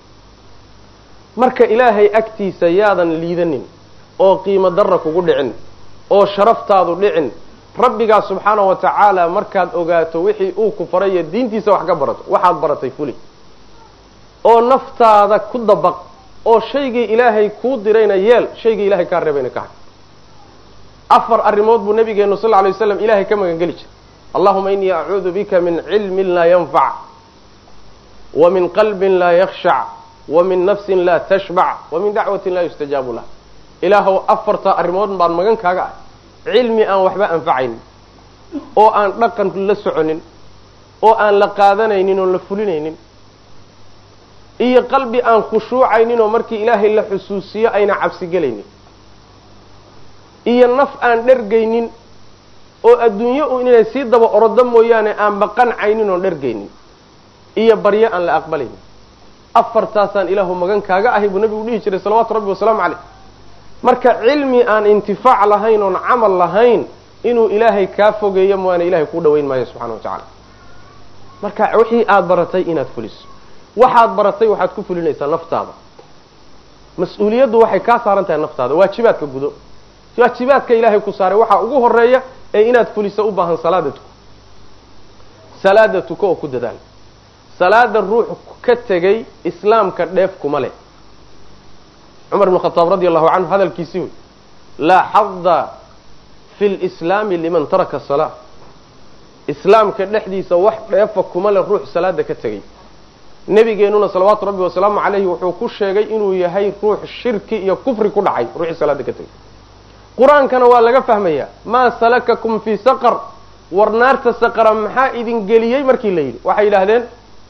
marka ilaahay agtiisa yaadan liidanin oo qiimo darra kugu dhicin oo sharaftaadu dhicin rabbigaa subxaana wa tacaala markaad ogaato wixii uu ku faray iyo diintiisa wax ka barato waxaad baratay fuli oo naftaada ku dabaq oo shaygii ilaahay kuu dirayna yeel shaygii ilahay kaa reebayna ka hay afar arrimood buu nabigeenu sal lla lay waslam ilahay ka magan geli jiray allahuma inii acuudu bika min cilmin laa yanfac wa min qalbin laa yakhshac wa min nafsin laa tashbac wa min dacwatin laa yustajaabu lah ilaahow afartaa arrimood baan magan kaaga ah cilmi aan waxba anfacaynin oo aan dhaqan la soconin oo aan la qaadanaynin oo la fulinaynin iyo qalbi aan khushuucaynin oo markii ilaahay la xusuusiyo ayna cabsi gelaynin iyo naf aan dhergaynin oo adduunyo u inay sii daba orodo mooyaane aan baqancaynin oon dhergaynin iyo baryo aan la aqbalaynin afartaasaan ilaahu magan kaaga ahay buu nabigu dhihi jiray salawaatu rabbi wasalaamu caleyh marka cilmi aan intifaac lahayn oon camal lahayn inuu ilaahay kaa fogeeyo mooyaane ilahay kuu dhawayn maayo subxana wa tacaala marka wixii aada baratay inaad fuliso waxaad baratay waxaad ku fulinaysaa naftaada mas-uuliyaddu waxay kaa saaran tahay naftaada waajibaadka gudo waajibaadka ilaahay ku saaray waxaa ugu horeeya ee inaad fuliso u baahan salaada tuko salaada tuko oo ku dadaal salaada ruux ka tegay islaamka dheef kuma leh cumar ibn khataab radi allahu canhu hadalkiisii wey laa xada fi lislaami liman taraka salaa islaamka dhexdiisa wax dheefa kuma leh ruux salaada ka tegay nebigeenuna salawaatu rabbi wasalaamu calayhi wuxuu ku sheegay inuu yahay ruux shirki iyo kufri ku dhacay ruuxii salaada ka tegay qur-aankana waa laga fahmayaa maa salakakum fii saqar war naarta saqara maxaa idin geliyey markii la yidhi waxay yidhaahdeen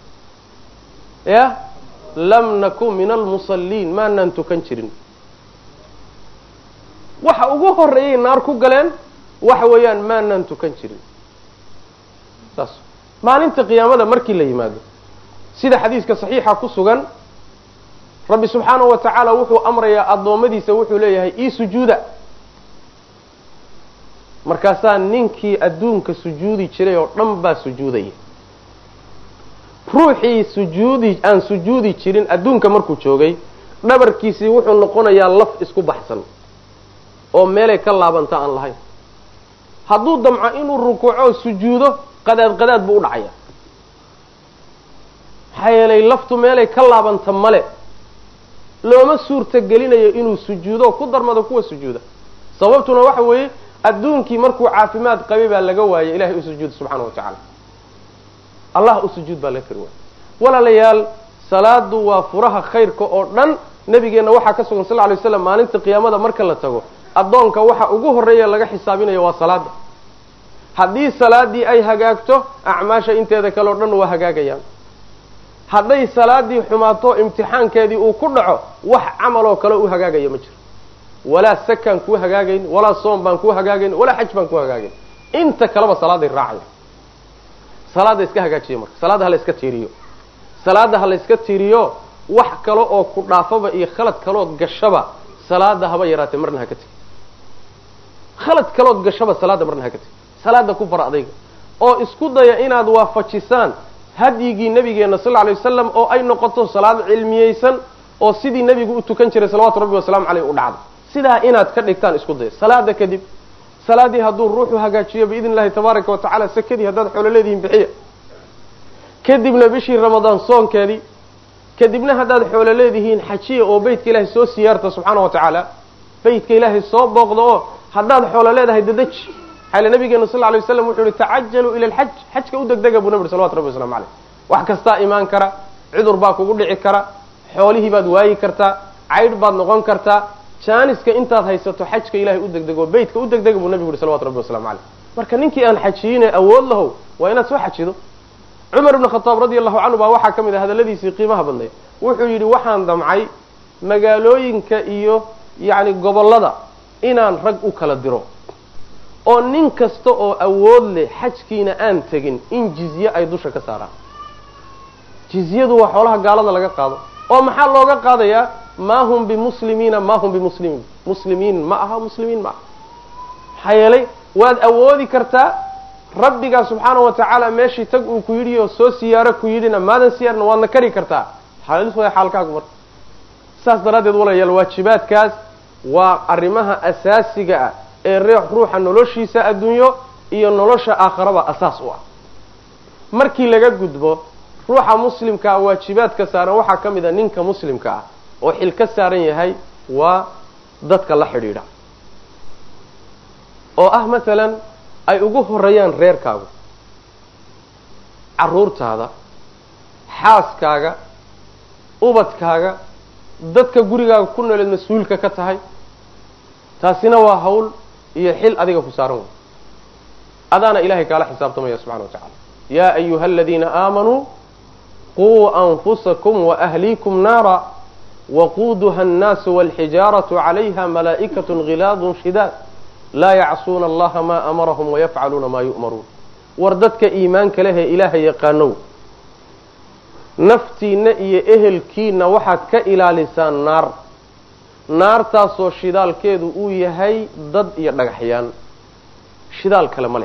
ya lam nakun min almusalliin maanaan tukan jirin waxa ugu horeeyay naar ku galeen waxa weeyaan maanaan tukan jirin saas maalinta qiyaamada markii la yimaado sida xadiiska saxiixa ku sugan rabbi subxaanahu wa tacaala wuxuu amrayaa addoommadiisa wuxuu leeyahay ii sujuuda markaasaa ninkii adduunka sujuudi jiray oo dhan baa sujuudaya ruuxii sujuudi aan sujuudi jirin adduunka markuu joogay dhabarkiisii wuxuu noqonayaa laf isku baxsan oo meelay ka laabanta aan lahayn hadduu damco inuu rukuuco sujuudo qadaad qadaad buu u dhacaya maxaa yeelay laftu meelay ka laabanta male looma suurta gelinayo inuu sujuudo ku darmado kuwa sujuuda sababtuna waxa weeye adduunkii markuu caafimaad qabay baa laga waayay ilahay u sujuud subxaana wa tacaala allah u sujuud baa laga kari waayay walaalayaal salaadu waa furaha khayrka oo dhan nabigeenna waxaa ka sugan sal lla alay waslam maalinta qiyaamada marka la tago addoonka waxa ugu horreeya laga xisaabinayo waa salaada haddii salaadii ay hagaagto acmaasha inteeda kale o dhan waa hagaagayaan hadday salaadii xumaato imtixaankeedii uu ku dhaco wax camaloo kale u hagaagaya ma jiro walaa sakaan kuu hagaagayn walaa soom baan kuu hagaagayn walaa xaj baan kuu hagaagayn inta kaleba salaaday raacaya salaada iska hagaajiya marka salaada hala iska tiiriyo salaada ha la iska tiiriyo wax kale oo ku dhaafaba iyo khalad kalood gashaba salaada haba yaraatee marna ha ka tegi khalad kalood gashaba salaada marna ha ka tegi salaada ku fara adayga oo isku daya inaad waafajisaan hadyigii nabigeena sal lla lay wasalam oo ay noqoto salaad cilmiyeysan oo sidii nebigu u tukan jiray salawatu rabbi wasalaamu caleyh u dhacdo sidaa inaad ka dhigtaan isku daya salaada kadib salaadii hadduu ruuxu hagaajiyo biidn illahi tabaaraka wa tacala sakadii haddaad xoolo leedihiin bixiya kadibna bishii ramadaan soonkeedii kadibna haddaad xoolo leedihiin xajiya oo beytka ilaahay soo siyaarta subxaana wa tacaala beytka ilaahay soo booqda oo haddaad xoolo leedahay dadaji xayla nabigeena sal lay waslam wuxuu yihi tacajaluu ila alxaj xajka u degdega buu nabi salawatu rabbi waslamu caleyh wax kastaa imaan kara cudur baa kugu dhici kara xoolihii baad waayi kartaa caydh baad noqon kartaa jaaniska intaad haysato xajka ilahay u degdego beytka u degdega buu nabigu yihi salawatu rabbi waslamu caleyh marka ninkii aan xajiyine awood lahow waa inaad soo xajido cumar ibn khataab radi allahu canhu baa waxaa ka mid ah hadalladiisii qiimaha badnayd wuxuu yidhi waxaan damcay magaalooyinka iyo yacni gobollada inaan rag u kala diro oo nin kasta oo awood leh xajkiina aan tegin in jizye ay dusha ka saaraan jizyadu waa xoolaha gaalada laga qaado oo maxaa looga qaadayaa maa hum bimuslimiina maa hum bimuslimiin muslimiin ma aha muslimiin ma aha maxaa yeelay waad awoodi kartaa rabbigaa subxaana wa tacaala meeshii tag uu ku yidhi oo soo siyaaro ku yidhina maadan siyaarna waadna kari kartaa xaalis way xaalkaagu marka saas daraaddeed walayaal waajibaadkaas waa arrimaha asaasiga ah ee reex ruuxa noloshiisa adduunyo iyo nolosha aakharaba asaas u ah markii laga gudbo ruuxa muslimkaa waajibaadka saaran waxaa ka mid a ninka muslimka ah oo xil ka saaran yahay waa dadka la xidhiidha oo ah masalan ay ugu horeeyaan reerkaagu carruurtaada xaaskaaga ubadkaaga dadka gurigaaga ku nooleed mas-uulka ka tahay taasina waa hawl iyo xil adiga ku saaran wey adaana ilahay kaala xisaabtamaya subxana wa tacala yaa ayuha aladiina aamanuu quu anfusakum waahliikum naara waquuduha annaasu walxijaaratu calayha malaa'ikatu ghilaadun shidaad laa yacsuuna allaha maa amarahum wayafcaluuna maa yu'maruun war dadka iimaanka lehee ilaahay yaqaanow naftiinna iyo ehelkiina waxaad ka ilaalisaan naar naartaasoo shidaalkeedu uu yahay dad iyo dhagaxyaan shidaal kale ma leh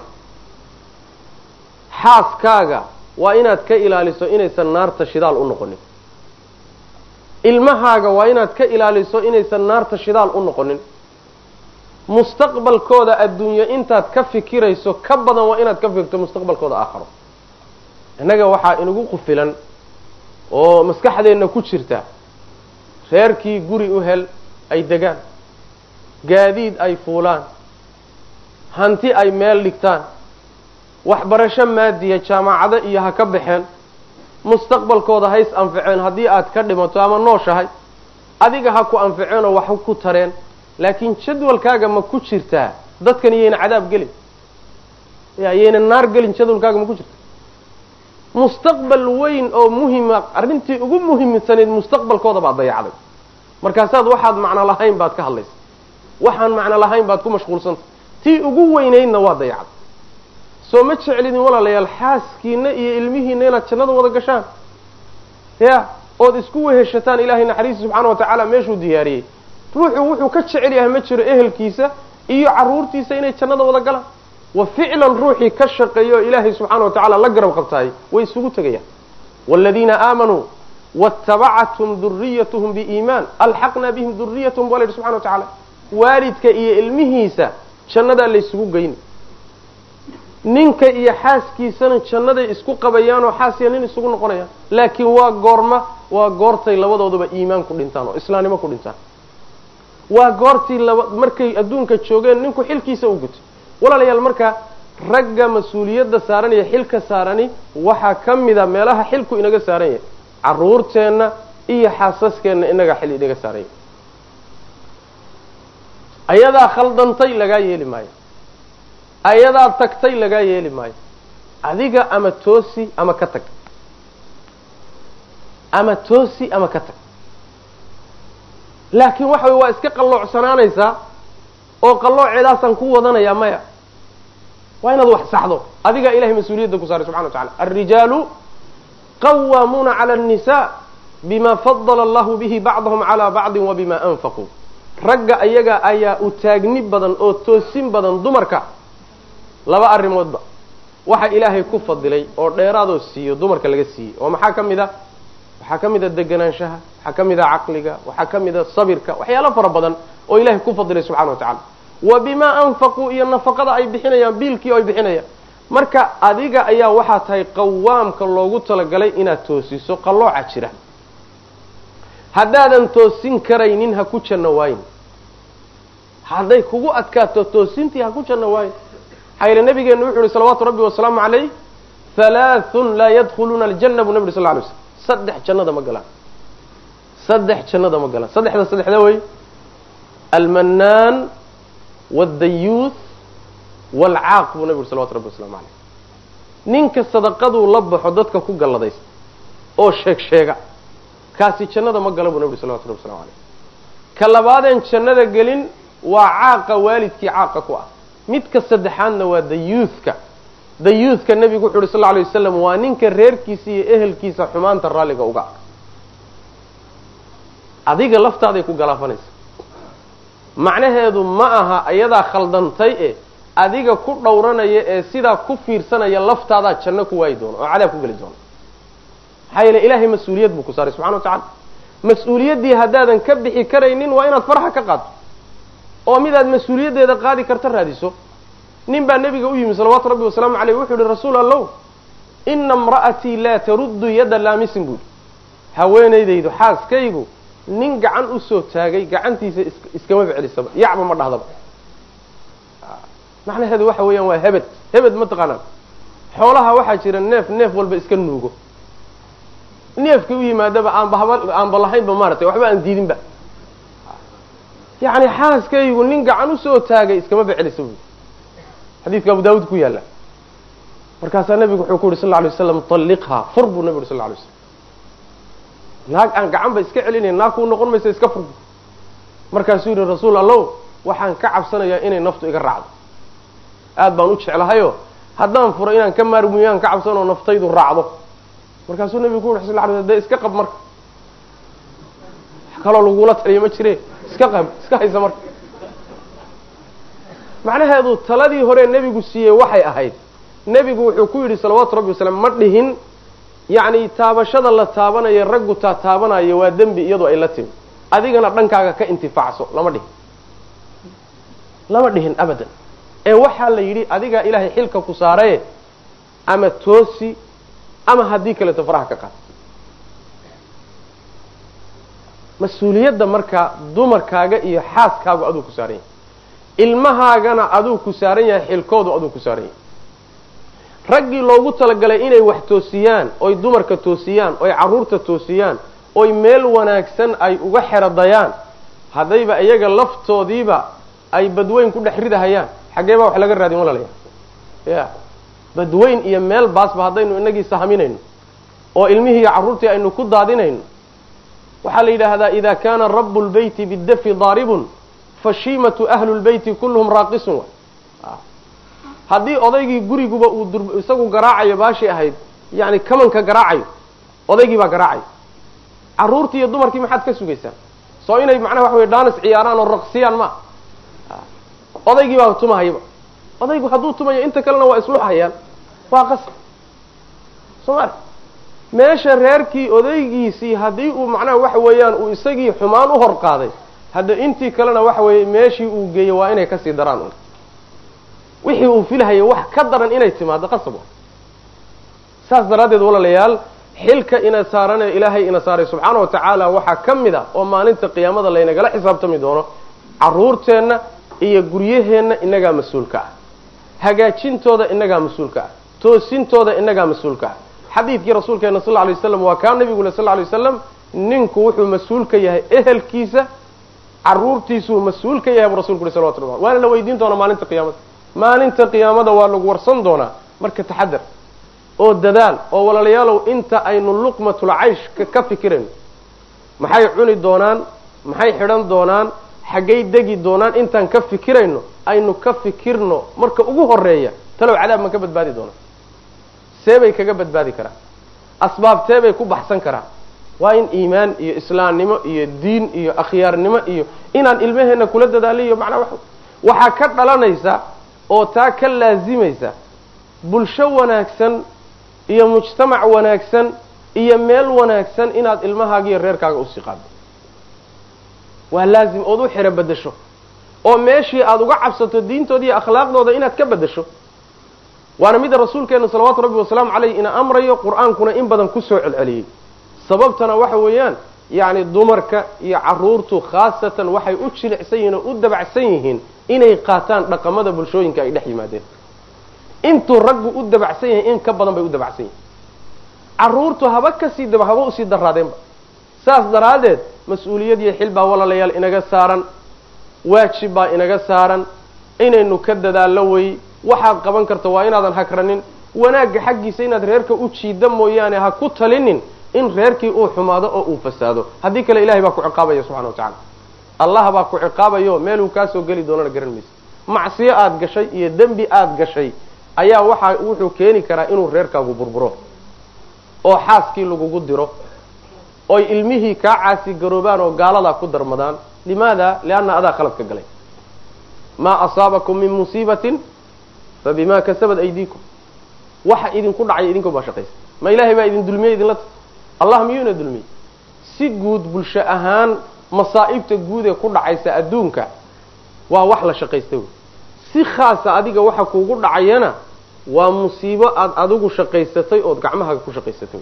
xaaskaaga waa inaad ka ilaaliso inaysan naarta shidaal u noqonin ilmahaaga waa inaad ka ilaaliso inaysan naarta shidaal u noqonin mustaqbalkooda adduunyo intaad ka fikirayso ka badan waa inaad ka fikirto mustaqbalkooda aakharo innaga waxaa inagu qufilan oo maskaxdeenna ku jirta reerkii guri u hel ay degaan gaadiid ay fuulaan hanti ay meel dhigtaan waxbarasho maadiya jaamacado iyo ha ka baxeen mustaqbalkooda hays anficeen haddii aad ka dhimato ama nooshahay adiga ha ku anficeenoo wax ku tareen laakiin jadwalkaaga ma ku jirtaa dadkan iyayna cadaab gelin ya yayna naar gelin jadwalkaaga ma ku jirta mustaqbal weyn oo muhima arrintii ugu muhiimsanayd mustaqbalkooda baad dayacday markaasaad waxaad macno lahayn baad ka hadlaysa waxaan macno lahayn baad ku mashquulsanta tii ugu weynaydna waa dayacday soo ma jeclidin walaalayaal xaaskiina iyo ilmihiina inaad jannada wada gashaan ya ood isku weheshataan ilaahay naxariista subxaana wa tacaala meeshuu diyaariyey ruuxu wuxuu ka jecel yahay ma jiro ehelkiisa iyo carruurtiisa inay jannada wada galaan wa ficlan ruuxii ka shaqeeya oo ilaahay subxaana wa tacala la garab qabtaay way isugu tegayaan waaladiina aamanuu waatabacathum duriyatuhum biiimaan alxaqnaa bihim duriyatahum baa la yidhi subxana wa tacaala waalidka iyo ilmihiisa jannadaa laysugu geyni ninka iyo xaaskiisana jannaday isku qabayaanoo xaasiya nin isugu noqonayaan laakiin waa goorma waa goortay labadooduba iimaan ku dhintaan oo islaamnimo ku dhintaan waa goortii laba markay adduunka joogeen ninku xilkiisa u gutay walaalayaal marka ragga mas-uuliyadda saaran iyo xilka saarani waxaa ka mida meelaha xilku inaga saaran yahay carruurteenna iyo xaasaskeenna inagaa xil inaga saaran yahay ayadaa khaldantay lagaa yeeli maayo ayadaa tagtay lagaa yeeli maayo adiga ama toosi ama ka tag ama toosi ama ka tag laakiin waxa wey waa iska qalloocsanaanaysaa oo qallooceedaasaan ku wadanaya maya waa inaad wax saxdo adigaa ilahay mas-uuliyadda ku saaray subxana wa tacala alrijaalu qawaamuuna cala annisaa bima fadala allahu bihi bacdahum calaa bacdin wa bima anfaquu ragga ayaga ayaa u taagni badan oo toosin badan dumarka laba arrimoodba waxa ilaahay ku fadilay oo dheeraadoo siiyo dumarka laga siiyey oo maxaa ka mid a waxaa ka mid a deganaanshaha waxaa ka mid a caqliga waxaa ka mid a sabirka waxyaalo fara badan oo ilaahay ku fadilay subxana wa tacala wa bimaa anfaquu iyo nafaqada ay bixinayaan biilkii ay bixinayaan marka adiga ayaa waxaa tahay qawaamka loogu talagalay inaad toosiso qallooca jira haddaadan toosin karaynin ha ku janno waayin hadday kugu adkaato toosintii ha ku janno waayin maxaa yeele nabigeenu wuxu uhi salawaatu rabbi wasalaamu calayh halaathun laa yadkhuluuna aljanna buu nabi uri sal ly slm saddex jannada ma galaan saddex jannada ma galaan saddexda saddexda wey almanaan waaldayuuth waalcaaq buu nabi uri salawatu rabbi waslamu calayh ninka sadaqaduu la baxo dadka ku galladaysta oo sheeg sheega kaasi jannada ma gala buu nabi uri salawatu rabbi waslamu calayh ka labaadeen jannada gelin waa caaqa waalidkii caaqa ku ah midka saddexaadna waa dayuuthka dayuuthka nebigu wuxu uhi sal lla alay wasalam waa ninka reerkiisa iyo ehelkiisa xumaanta raalliga uga ah adiga laftaaday ku galaafanaysa macnaheedu ma aha iyadaa khaldantay e adiga ku dhowranaya ee sidaa ku fiirsanaya laftaadaa janno ku waayi doono oo cadaab ku geli doono maxaa yeele ilaahay mas-uuliyad buu ku saaray subxana wa tacala mas-uuliyaddii haddaadan ka bixi karaynin waa inaad farxa ka qaadto oo midaad mas-uuliyaddeeda qaadi karta raadiso nin baa nebiga u yimi salawaatu rabbi wasalaamu caleyh wuxuu yihi rasuul allow ina imra'atii laa taruddu yadda laamisin buu yihi haweenaydaydu xaaskaygu nin gacan usoo taagay gacantiisa is iskamaba celisaba yacba ma dhahdaba macnaheedu waxa weeyaan waa hebed hebed ma taqaanaan xoolaha waxaa jira neef neef walba iska nuugo neefka u yimaadaba aanba haba aanba lahaynba maaratay waxba aan diidinba yacni xaaskaygu nin gacan usoo taagay iskamaba celisa buy xadiidka abu daawuud ku yaalla markaasaa nebigu wuxuu ku yuri sal lla alay waslam talliqhaa fur buu nebi uri sal lla alay slam naag aan gacanba iska celinayn naag kuu noqon maysa iska furbu markaasuu yihi rasuul allow waxaan ka cabsanayaa inay naftu iga raacdo aad baan u jeclahayo haddaan furo inaan ka maarmuyaan ka cabsanoo naftaydu raacdo markaasuu nebigu ku yuri sal lla lay slam dee iska qab marka wax kaloo lagula taliya ma jire iska qab iska haysa marka macnaheedu taladii hore nebigu siiyey waxay ahayd nebigu wuxuu ku yidhi salawaatu rabbi wasalam ma dhihin yacni taabashada la taabanayo raggu taa taabanayo waa dembi iyadoo ay la timi adigana dhankaaga ka intifaacso lama dhihin lama dhihin abadan ee waxaa la yidhi adigaa ilaahay xilka ku saaraye ama toosi ama haddii kaleeto faraha ka qaad mas-uuliyadda marka dumarkaaga iyo xaaskaagu aduu ku saaran yahay ilmahaagana aduu ku saaran yahay xilkoodu aduu ku saaran yahay raggii loogu talagalay inay wax toosiyaan oy dumarka toosiyaan oy carruurta toosiyaan oy meel wanaagsan ay uga xeradayaan haddayba iyaga laftoodiiba ay badweyn ku dhex ridahayaan xaggee baa wax laga raadin walalayaa ya badweyn iyo meel baasba haddaynu inagii sahminayno oo ilmihii iyo carruurtii aynu ku daadinayno waxaa la yidhaahdaa ida kana rabu lbeyti bidafi daaribun fashiimatu ahlu lbeyti kulluhum raaqisun haddii odaygii guriguba uu dur isagu garaacayo baashii ahayd yani kamanka garaacayo odaygii baa garaacayo carruurtii iyo dumarkii maxaad ka sugaysaan soo inay macnaha waxa wey dhaanis ciyaaraan oo raqsiyaan ma odaygii baa tumahayaba odaygu hadduu tumayo inta kalena waa isluxayaan waa qasab soo ma meesha reerkii odaygiisii haddii uu macnaha waxa weeyaan uu isagii xumaan u hor qaaday hadda intii kalena waxa weeye meeshii uu geeyo waa inay kasii daraan un wixii uu filahaya wax ka daran inay timaado qasab saas daraaddeed walaalayaal xilka ina saarane ilaahay ina saaray subxaana wa tacaala waxaa ka mid a oo maalinta qiyaamada laynagala xisaabtami doono carruurteenna iyo guryaheenna inagaa mas-uulka ah hagaajintooda inagaa mas-uulka ah toosintooda inagaa mas-uulka ah xadiidkii rasuulkeena sal lay waslam waa kaa nabigule sal lay waslam ninku wuxuu mas-uul ka yahay ehelkiisa caruurtiisuu mas-uul ka yahay buu rasulku ui salawatu lla waana la weydiin doonaa maalinta qiyaamada maalinta qiyaamada waa lagu warsan doonaa marka taxadar oo dadaal oo walaalayaalow inta aynu luqmatul cayshka ka fikirayno maxay cuni doonaan maxay xidhan doonaan xaggay degi doonaan intaan ka fikirayno aynu ka fikirno marka ugu horeeya talow cadaab ma ka badbaadi doonaan seebay kaga badbaadi karaan asbaabteebay ku baxsan karaan waa in iimaan iyo islaamnimo iyo diin iyo akhyaarnimo iyo inaan ilmaheenna kula dadaaliyo macnaa wa waxaa ka dhalanaysa oo taa ka laazimaysa bulsho wanaagsan iyo mujtamac wanaagsan iyo meel wanaagsan inaad ilmahaaga iyo reerkaaga usii qaado waa laazim ood u xiro bedesho oo meeshii aada uga cabsato diintooda iyo akhlaaqdooda inaad ka bedesho waana mida rasuulkeenu salawaatu rabbi wasalaamu caleyh ina amrayo qur-aankuna in badan kusoo celceliyey sababtana waxa weeyaan yacni dumarka iyo caruurtu khaasatan waxay u jilicsan yihiin oo u dabacsan yihiin inay qaataan dhaqamada bulshooyinka ay dhex yimaadeen intuu raggu u dabacsan yahay in ka badan bay u dabacsan yihiin caruurtu haba kasii daba haba usii daraadeenba saas daraaddeed mas-uuliyad iyo xil baa walaalayaal inaga saaran waajib baa inaga saaran inaynu ka dadaallo wey waxaad qaban karta waa inaadan hakranin wanaagga xaggiisa inaad reerka u jiida mooyaane ha ku talinin in reerkii uu xumaado oo uu fasaado haddii kale ilahay baa ku ciqaabaya subxana wa tacala allah baa ku ciqaabayo meeluu kaasoo geli doonana garan maysa macsiyo aada gashay iyo dembi aada gashay ayaa waxa wuxuu keeni karaa inuu reerkaagu burburo oo xaaskii lagugu diro oy ilmihii kaa caasi garoobaan oo gaaladaa ku darmadaan limaada lianna adaa khalad ka galay maa asaabakum min musiibatin fa bima kasabat aydiikum waxa idinku dhacay idinko baa shaqaysa ma ilahay baa idin dulmiyey idinla ta allah miyuuna dulmiyey si guud bulsho ahaan masaa'ibta guud ee ku dhacaysa adduunka waa wax la shaqaysta wey si khaasa adiga waxa kuugu dhacayana waa musiibo aada adigu shaqaysatay ood gacmahaaga ku shaqaysatay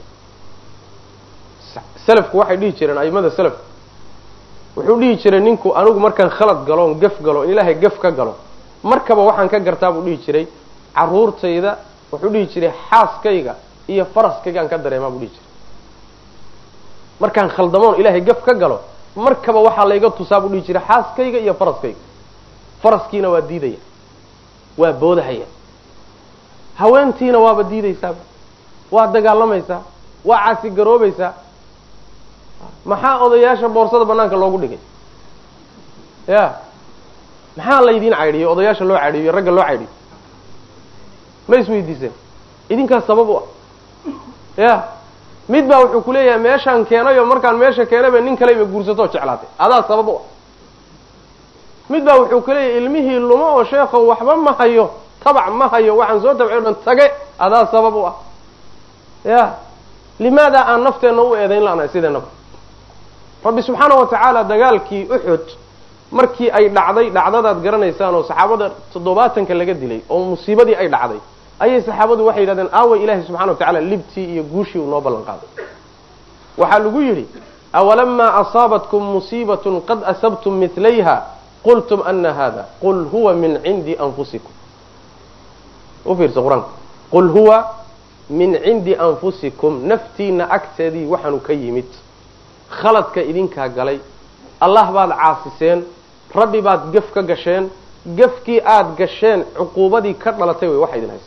selafku waxay dhihi jireen aimada selafku wuxuu dhihi jiray ninku anigu markaan khalad galo on gaf galo in ilaahay gaf ka galo markaba waxaan ka gartaa buu dhihi jiray caruurtayda wuxuu dhihi jiray xaaskayga iyo faraskaygaan ka dareemaa buu dhihi jiray markaan khaldamoon ilaahay gaf ka galo markaba waxaa layga tusaa buu dhihi jiray xaaskayga iyo faraskayga faraskiina waa diidaya waa boodahaya haweentiina waaba diidaysaaba waa dagaalamaysaa waa caasigaroobaysaa maxaa odayaasha boorsada banaanka loogu dhigay ya maxaa laydin caydhiyo odayaasha loo caydhiyo ragga loo caydhiyo ma isweydiiseen idinkaas sabab u ah ya mid baa wuxuu kuleeyahay meeshaan keenayo markaan meesha keenayba nin kaleyba guursatoo jeclaatay adaa sabab u ah mid baa wuxuu kuleeyahay ilmihii lumo oo sheekho waxba ma hayo tabac ma hayo waxaan soo tabcay o dhan tage adaa sabab u ah ya limaada aan nafteenna u eedayn la'nahay sideenaba rabbi subxaana wa tacaala dagaalkii uxud markii ay dhacday dhacdadaad garanaysaan oo saxaabada toddobaatanka laga dilay oo musiibadii ay dhacday ayay saxaabadu waxay yidhahdeen aaway ilaahay subxana wa tacala libtii iyo guushii uu noo ballan qaaday waxaa lagu yidhi awalamaa asaabatkum musiibatun qad asabtum midlayha qultum ana hada qul huwa min cindi anfusikum u fiirsa qur-aanka qul huwa min cindi anfusikum naftiina agteedii waxaanu ka yimid khaladka idinkaa galay allah baad caasiseen rabbi baad gef ka gasheen gefkii aada gasheen cuquubadii ka dhalatay way waxa idin haysta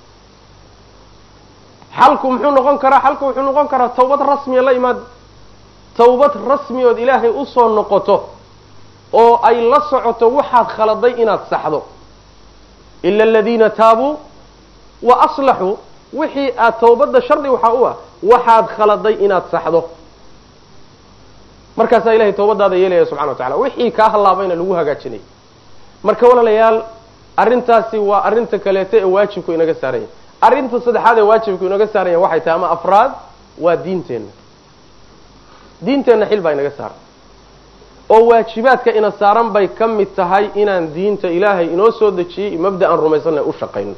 xalku muxuu noqon karaa xalku wuxuu noqon karaa tawbad rasmiya la imaada tawbad rasmi ood ilaahay usoo noqoto oo ay la socoto waxaad khaladay inaad saxdo ila aladiina taabuu wa aslaxuu wixii aad tawbadda shardi waxaa u ah waxaad khaladay inaad saxdo markaasaa ilahay tawbadaada yeelaya subxana wa tacala wixii kaa hallaabayna lagu hagaajinaya marka walaalayaal arrintaasi waa arrinta kaleeto ee waajibku inaga saaranya arrinta saddexaad ee waajibku inaga saaranya waxay tahay ama afraad waa diinteenna diinteenna xil baa inaga saaran oo waajibaadka ina saaran bay ka mid tahay inaan diinta ilaahay inoo soo dejiyey mabda aan rumaysanay u shaqayno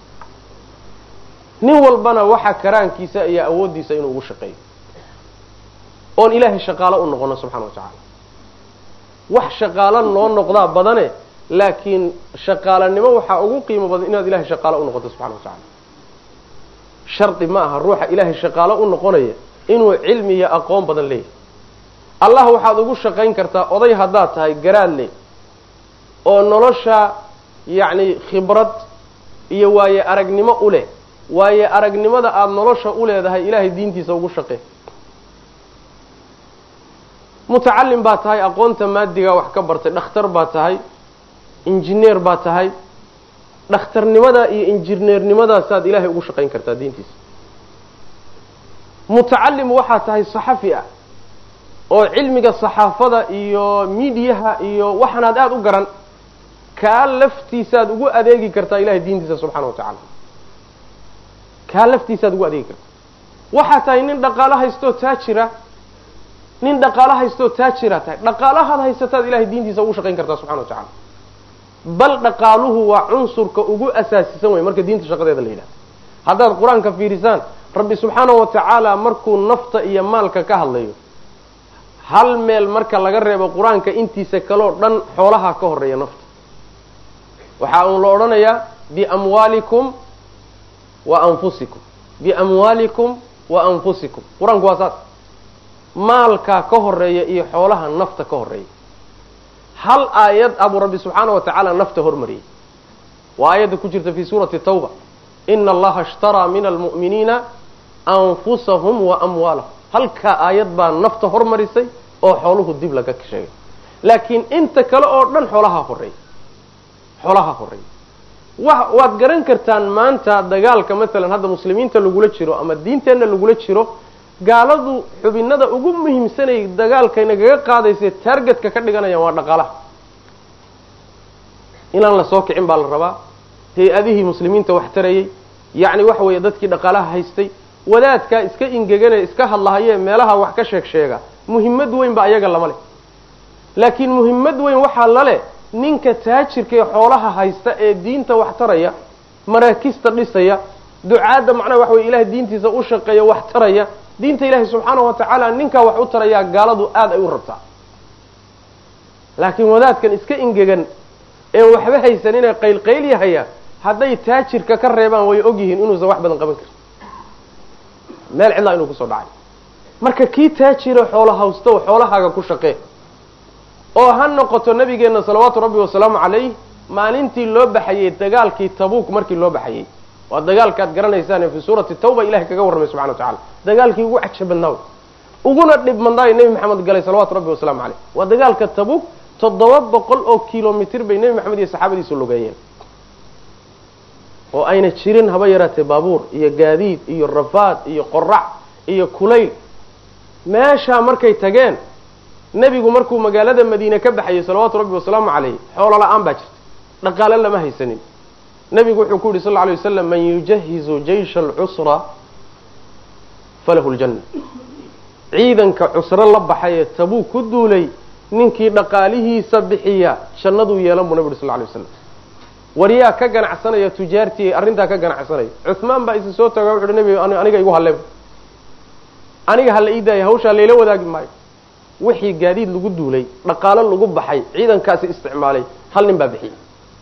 nin walbana waxa karaankiisa iyo awooddiisa inuu ugu shaqeeyo oon ilaahay shaqaalo u noqono subxana wa tacaala wax shaqaalo noo noqdaa badane laakiin shaqaalanimo waxaa ugu qiimo badan inaad ilahay shaqaalo u noqoto subxana wa tacala shardi ma aha ruuxa ilaahay shaqaalo u noqonaya inuu cilmi iyo aqoon badan leeyahay allah waxaad ugu shaqayn kartaa oday haddaad tahay garaad leh oo nolosha yacni khibrad iyo waaye aragnimo u leh waayo aragnimada aada nolosha u leedahay ilaahay diintiisa ugu shaqee mutacalim baa tahay aqoonta maadigaa wax ka bartay dhakhtar baa tahay injineer baa tahay dhakhtarnimada iyo injineernimadaasaaad ilaahay ugu shaqayn kartaa diintiisa mutacalim waxaa tahay saxafi ah oo cilmiga saxaafada iyo midiyaha iyo waxanaad aada u garan kaa laftiisaad ugu adeegi kartaa ilahay diintiisa subxana wa tacaala kaa laftiisaad ugu adeegi kartaa waxaa tahay nin dhaqaalo haystoo taajira nin dhaqaalo haystoo taajira tahay dhaqaalahaad haysataad ilahay diintiisa ugu shaqayn kartaa subxana wa tacala bal dhaqaaluhu waa cunsurka ugu asaasisan wey marka diinta shaqadeeda la yidhahdo haddaad qur-aanka fiirisaan rabbi subxaana wa tacaala markuu nafta iyo maalka ka hadlayo hal meel marka laga reebo qur-aanka intiisa kaleo dhan xoolaha ka horeeya nafta waxaa uun la odhanayaa biamwaalikum wa anfusikum biamwaalikum wa anfusikum qur-aanku waa saas maalkaa ka horeeya iyo xoolaha nafta ka horeeya hal aayad abuu rabbi subxaana wa tacaala nafta hormariyey waa aayadda ku jirta fi suurati tawba ina allaha ishtaraa min almu'miniina anfusahum wa amwaalahum halkaa aayad baa nafta hormarisay oo xooluhu dib laga sheegay laakiin inta kale oo dhan xoolaha horeeya xoolaha horeeya wa waad garan kartaan maanta dagaalka masalan hadda muslimiinta lagula jiro ama diinteenna lagula jiro gaaladu xubinada ugu muhiimsanay dagaalkay nagaga qaadaysa taargetka ka dhiganayaan waa dhaqaalaha inaan la soo kicin baa la rabaa hay-adihii muslimiinta wax tarayay yacni waxa weeye dadkii dhaqaalaha haystay wadaadkaa iska ingeganee iska hadlahayee meelaha wax ka sheeg sheega muhimmad weyn ba ayaga lama leh laakiin muhimmad weyn waxaa laleh ninka taajirka ee xoolaha haysta ee diinta wax taraya maraakista dhisaya ducaadda macnaha waxa weye ilahay diintiisa u shaqeeya wax taraya diinta ilaahay subxaana wa tacaala ninkaa wax u tarayaa gaaladu aada ay u rabtaa laakiin wadaadkan iska ingegan ee waxba haysan inay qaylqaylyahaya hadday taajirka ka reebaan way ogyihiin inuusan wax badan qaban karin meel cidlaa inuu kusoo dhacay marka kii taajira xoola hawsta oo xoolahaaga ku shaqee oo ha noqoto nabigeenna salawaatu rabbi wasalaamu calayh maalintii loo baxayey dagaalkii tabuuk markii loo baxayey waa dagaalkaad garanaysaan fi suurati tawba ilahay kaga warramay subxana wa tacala dagaalkii ugu caja badnaa uguna dhib mandaayo nebi maxamed galay salawatu rabbi wasalaamu caleyh waa dagaalka tabuuk toddoba boqol oo kilomitr bay nebi maxamed iyo saxaabadiisu lugeeyeen oo ayna jirin haba yaraatee baabuur iyo gaadiid iyo rafaad iyo qorac iyo kulayl meeshaa markay tageen nebigu markuu magaalada madiine ka baxayay salawaatu rabbi wasalaamu caleyh xoolo la-aan baa jirta dhaqaale lama haysanin nebigu wuxuu ku yihi sal lla alay waslam man yujahizu jaysha alcusra falahu ljanna ciidanka cusro la baxay ee tabuu ku duulay ninkii dhaqaalihiisa bixiya jannaduu yeelan buu nabi uri sal lla alay waslam waryaa ka ganacsanaya tujaartii arrintaa ka ganacsanaya cuhmaan baa isi soo taga wuxu uhi nebi aniga igu halleeb aniga hala ii daaya hawshaa layla wadaagi maayo wixii gaadiid lagu duulay dhaqaalo lagu baxay ciidankaasi isticmaalay hal nin baa bixiyey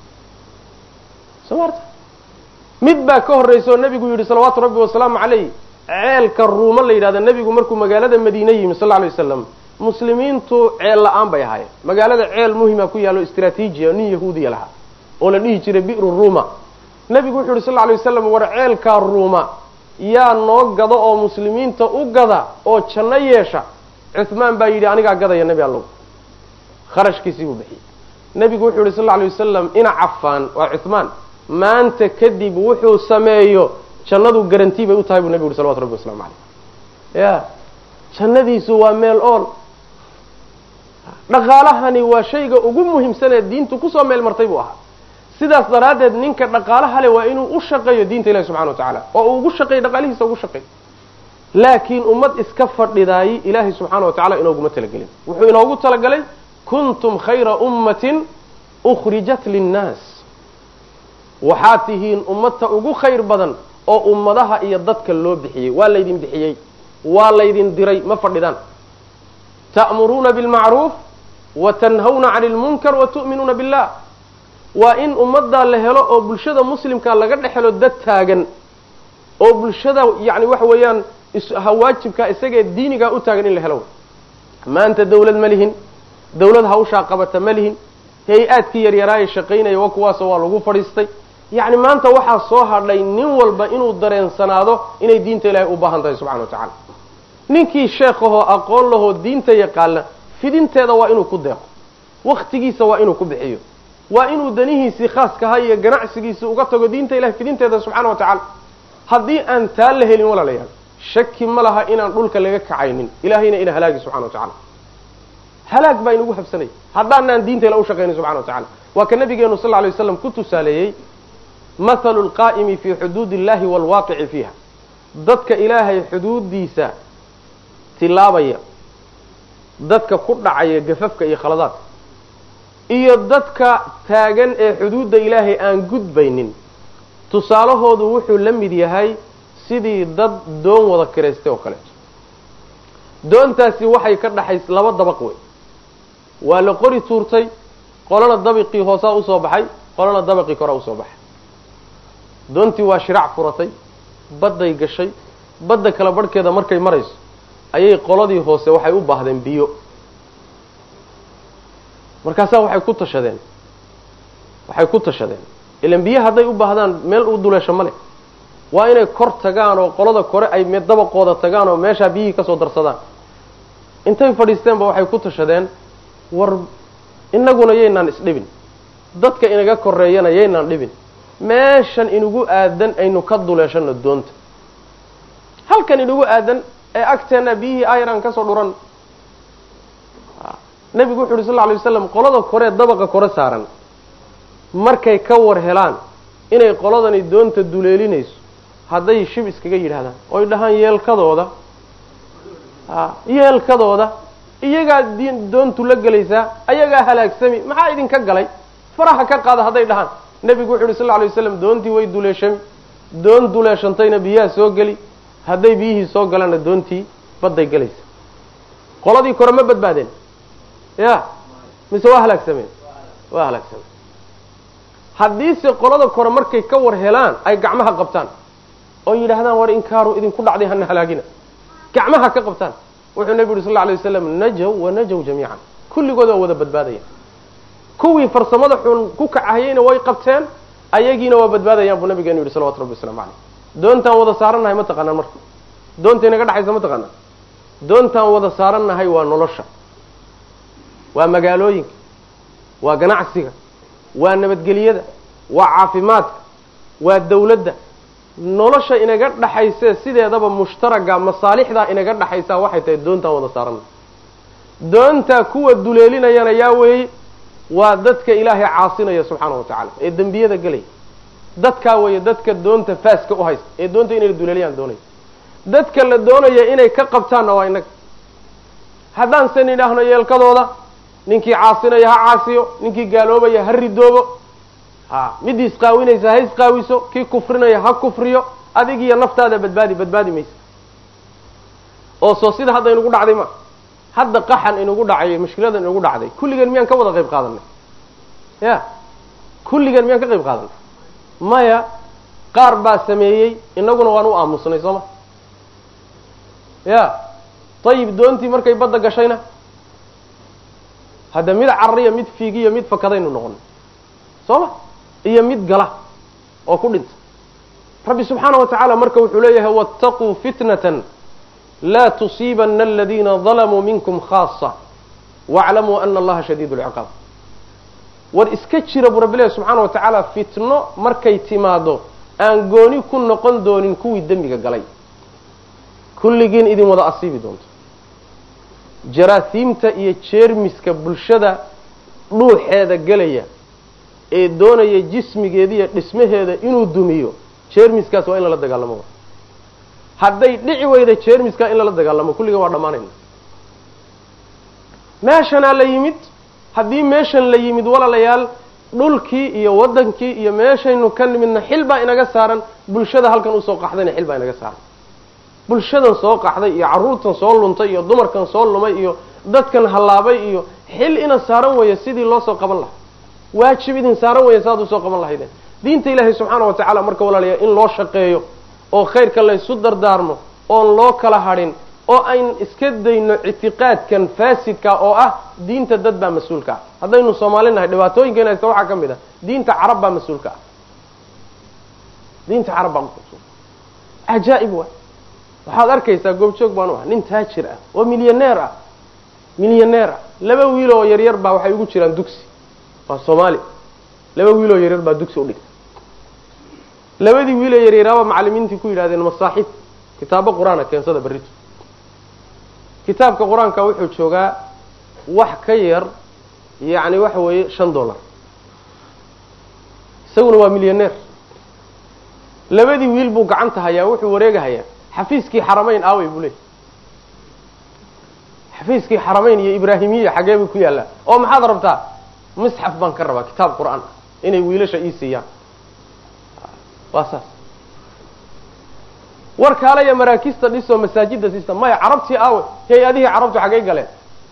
soo maarta mid baa ka horraysa oo nebigu yidhi salawaatu rabbi wasalaamu caleyh ceelka ruumo la yidhahda nebigu markuu magaalada madiine yimi sal lla alay waslam muslimiintu ceel la-aan bay ahaayeen magaalada ceel muhima ku yaallo istraatiijiya nin yahuudiya lahaa oo la dhihi jiray bi'ru ruuma nebigu wuxu yidhi sal lla alay waslam war ceelkaa ruuma yaa noo gado oo muslimiinta u gada oo janno yeesha cuhmaan baa yidhi anigaa gadaya nebi allow kharashkiisii buu bixiyey nebigu wuxuu yihi sal lla alay wasalam ina cafaan waa cuhmaan maanta kadib wuxuu sameeyo jannadu garantii bay u tahay buu nebigu yuri salawatu rabbi waslamu caleyh ya jannadiisu waa meel ool dhaqaalahani waa shayga ugu muhiimsan ee diintu kusoo meel martay buu ahaa sidaas daraaddeed ninka dhaqaalaha le waa inuu u shaqeeyo diinta ilahi subxana wa tacaala oo uu ugu shaqeeyo dhaqaalihiisa ugu shaqeeyo laakiin ummad iska fadhidaayey ilaahay subxaana wa tacala inooguma talagelin wuxuu inoogu talagalay kuntum khayra ummatin ukhrijat linnaas waxaad tihiin ummadta ugu khayr badan oo ummadaha iyo dadka loo bixiyey waa laydin bixiyey waa laydin diray ma fadhidaan ta'muruuna bilmacruuf wa tanhawna cani lmunkar wa tu'minuuna billah waa in ummaddaa la helo oo bulshada muslimkaa laga dhex helo dad taagan oo bulshada yani waxa weeyaan hawaajibkaa isagee diinigaa u taagan in la helo maanta dawlad ma lihin dawlad hawshaa qabata ma lihin hay-aadkii yaryaraaye shaqaynaya wa kuwaasoo waa lagu fadhiistay yacni maanta waxaa soo hadhay nin walba inuu dareensanaado inay diinta ilaahay u baahan tahay subxana wa tacaala ninkii sheekhahoo aqoon lahoo diinta yaqaana fidinteeda waa inuu ku deeqo waktigiisa waa inuu ku bixiyo waa inuu danihiisii khaaskaha iyo ganacsigiisii uga tago diinta ilahay fidinteeda subxana wa tacaala haddii aan taa la helin walaalayaal shaki ma laha inaan dhulka laga kacaynin ilahayna ina halaagi subxana wa tacala halaag baa inagu habsanaya haddaanaan diinta ila u shaqaynin subxana wa tacala waa ka nabigeenu sal lla alay waslam ku tusaaleeyey mathalu lqaa'imi fii xuduudi illahi waalwaaqici fiiha dadka ilaahay xuduuddiisa tilaabaya dadka ku dhacaya gafafka iyo khaladaadka iyo dadka taagan ee xuduudda ilaahay aan gudbaynin tusaalahoodu wuxuu la mid yahay sidii dad doon wada kiraystay oo kaleeto doontaasi waxay ka dhaxays laba dabaq wey waa la qori tuurtay qolana dabiqii hoosaa usoo baxay qolana dabaqii koraa usoo baxay doontii waa shiraac furatay badday gashay badda kala barhkeeda markay marayso ayay qoladii hoose waxay u baahdeen biyo markaasaa waxay ku tashadeen waxay ku tashadeen ilan biyo hadday u baahdaan meel u duleesho ma leh waa inay kor tagaan oo qolada kore ay dabaqooda tagaan oo meeshaa biyihii kasoo darsadaan intay fadhiisteenba waxay ku tashadeen war inaguna yaynaan isdhibin dadka inaga koreeyana yaynaan dhibin meeshan inugu aadan aynu ka duleeshano doonta halkan inugu aadan ee agteena biyihii ayran kasoo dhuran nebigu wuxu uhi sal lla lay waslam qolada koree dabaqa kore saaran markay ka war helaan inay qoladani doonta duleelinayso hadday shib iskaga yidhahdaan oy dhahaan yeelkadooda yeelkadooda iyagaa doontu la gelaysaa ayagaa halaagsami maxaa idinka galay faraha ka qaada hadday dhahaan nebigu wuxu uhi sal lla lay waslam doontii way duleeshami doon duleeshantayna biyaha soo geli hadday biyihii soo galana doontii badday gelaysa qoladii kore ma badbaadeen ya mise waa halaagsameen waa halaagsameen haddiise qolada kore markay ka war helaan ay gacmaha qabtaan oo yidhaahdaan war inkaaru idinku dhacday hana halaagina gacmaha ka qabtaan wuxuu nebi yuhi sal lla alay waslam najow wa najow jamiican kulligood waa wada badbaadayaan kuwii farsamada xun ku kacahayeyna way qabteen ayagiina waa badbaadayaan buu nabigeenu yihi salawatu rabbi waslamu caleyh doontaan wada saarannahay ma taqaanaan marka doonta inaga dhexaysa ma taqaanaan doontaan wada saarannahay waa nolosha waa magaalooyinka waa ganacsiga waa nabadgelyada waa caafimaadka waa dawladda nolosha inaga dhaxaysee sideedaba mushtaraga masaalixdaa inaga dhaxaysaa waxay tahay doontaan wada saarannahay doontaa kuwa duleelinayana yaa weeye waa dadka ilaahay caasinaya subxaana wa tacaala ee dembiyada gelaya dadkaa weeye dadka doonta faaska u haysta ee doonta inay duleeliyaan doonaya dadka la doonaya inay ka qabtaanna waa inaga haddaan san idhaahno yeelkadooda ninkii caasinaya ha caasiyo ninkii gaaloobaya ha ridoobo ha midii isqaawinaysa ha isqaawiso kii kufrinaya ha kufriyo adig iyo naftaada badbaadi badbaadi maysa oo soo sida hadda inugu dhacday ma hadda qaxan inugu dhacay mushkiladan inugu dhacday kulligeen miyaan ka wada qayb qaadanay ya kulligeen miyaan ka qayb qaadanay maya qaar baa sameeyey inaguna waan u aamusnay soo ma ya ayib doontii markay badda gashayna hadda mid carariya mid fiigiyo mid fakadaynu noqonay soo ma iyo mid gala oo ku dhinta rabbi subxaana wa tacaala marka wuxuu leeyahay waataquu fitnatan laa tusiibana aladiina dalamuu minkum khaasa waaclamuu ana allaha shadiid lciqaab war iska jira buu rabbi leeyahy subxaana wa tacaala fitno markay timaado aan gooni ku noqon doonin kuwii dembiga galay kulligiin idin wada asiibi doonto jaraasiimta iyo jeermiska bulshada dhuuxeeda gelaya ee doonaya jismigeeda iyo dhismaheeda inuu dumiyo jeermiskaas waa in lala dagaalamo hadday dhici weyda jeermiska in lala dagaalamo kulligan waa dhammaanayna meeshanaa la yimid haddii meeshan la yimid walaalayaal dhulkii iyo waddankii iyo meeshaynu ka nimidna xil baa inaga saaran bulshada halkan usoo qaxdayna xil baa inaga saaran bulshadan soo qaxday iyo carruurtan soo luntay iyo dumarkan soo lumay iyo dadkan hallaabay iyo xil ina saaran weeya sidii loo soo qaban lahaa waajib idin saaran weeya saad usoo qaban lahaydeen diinta ilaahay subxaana wa tacaala marka walaalayaa in loo shaqeeyo oo khayrka laysu dardaarmo oon loo kala hadhin oo ayn iska dayno ictiqaadkan faasidka oo ah diinta dad baa mas-uulka ah haddaynu soomaali nahay dhibaatooyinkeena haysta waxaa ka mid ah diinta carab baa mas-uulka ah diinta carab baan kuqabsada cajaa'ib waay waxaad arkaysaa goobjoog baan u ah nin taajir ah oo milyaneer ah milyaneer ah laba wiil oo yaryar baa waxay ugu jiraan dugsi waa soomaali laba wiil oo yaryar baa dugsi udhigta labadii wiil oo yaryaraaba macalimiintii ku yidhahdeen masaaxib kitaabo qur-aana keensada berrito kitaabka qur-aanka wuxuu joogaa wax ka yar yacni waxa weeye shan dollar isaguna waa milyaneer labadii wiil buu gacanta hayaa wuxuu wareegahayaa xafiiskii xaramayn aawey buu leeyay xafiiskii xaramayn iyo ibraahimiya xagee bay ku yaallaa oo maxaad rabtaa misxaf baan ka rabaa kitaab qur-aan inay wiilasha ii siiyaan waa saas war kaalaya maraakista dhisoo masaajida siista maya carabtii aawe hay-adihii carabtu xaggay galeen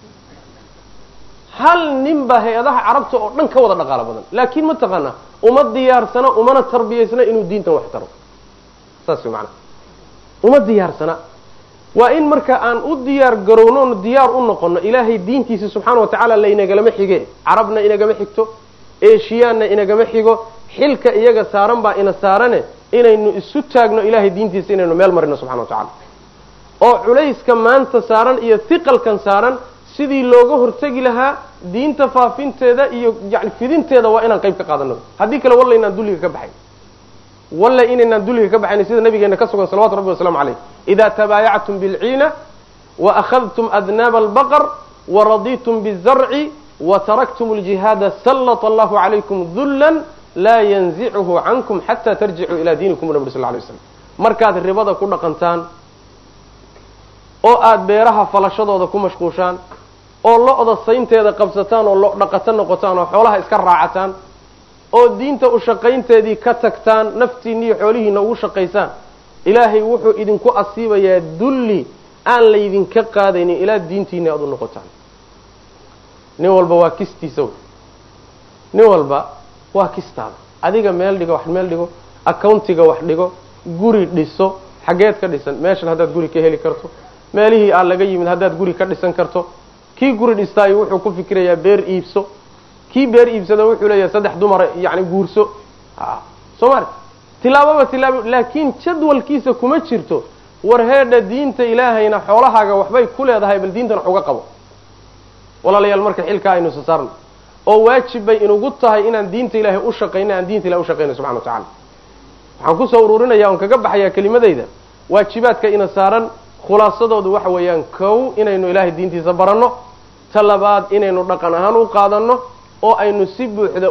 hal nin baa hay-adaha carabta oo dhan ka wada dhaqaalo badan laakiin ma taqaanaa uma diyaarsana umana tarbiyaysna inuu diintan wax taro saas way macanaha uma diyaarsana waa in marka aan u diyaar garowno on diyaar u noqono ilaahay diintiisa subxaana wa tacaala laynagalama xige carabna inagama xigto eshiyaanna inagama xigo xilka iyaga saaran baa ina saarane inaynu isu taagno ilahay diintiisa inaynu meel marino subxana wa tacala oo culayska maanta saaran iyo hiqalkan saaran sidii looga hortegi lahaa diinta faafinteeda iyo yani fidinteeda waa inaan qayb ka qaadano haddii kale walla inaan dulliga ka baxayn walla inaynaan dulliga ka baxayn sida nabigeena ka sugan salawatu rabbi waslamu caleyh ida tabaayactum bilciina waأkhadtum adnaaba albaqr waraditum bizarci wataraktum اljihaada sallط allahu calaykum dula laa yanzichu cankum xata tarjicuu ila diinikum nabri sal lay slam markaad ribada ku dhaqantaan oo aada beeraha falashadooda ku mashquushaan oo lo-da saynteeda qabsataan oo lo dhaqato noqotaan oo xoolaha iska raacataan oo diinta u shaqaynteedii ka tagtaan naftiinna iyo xoolihiina ugu shaqaysaan ilaahay wuxuu idinku asiibayaa dulli aan laydinka qaadaynin ilaa diintiina aada u noqotaan nin walba waa kistiisa wey nin walba waa kistaada adiga meel dhigo wax meel dhigo accountiga wax dhigo guri dhiso xaggeed ka dhisan meeshan haddaad guri ka heli karto meelihii aan laga yimid haddaad guri ka dhisan karto kii guri dhistaayo wuxuu ku fikirayaa beer iibso kii beer iibsada wuxuu leeyahay saddex dumara yani guurso soo mari tilaababa tilaabo laakiin jadwalkiisa kuma jirto war heedha diinta ilaahayna xoolahaaga waxbay ku leedahay bal diintan wax uga qabo walaalayaal marka xilkaa aynu isa saarno oo waajib bay inugu tahay inaan diinta ilaahay u shaqayno aan diinta ilahay ushaqayno subxana wa tacala waxaan kusoo ururinaya on kaga baxayaa kelimadayda waajibaadka ina saaran khulaasadoodu waxa weeyaan kow inaynu ilaahay diintiisa baranno ta labaad inaynu dhaqan ahaan u qaadanno oo aynu si buuxda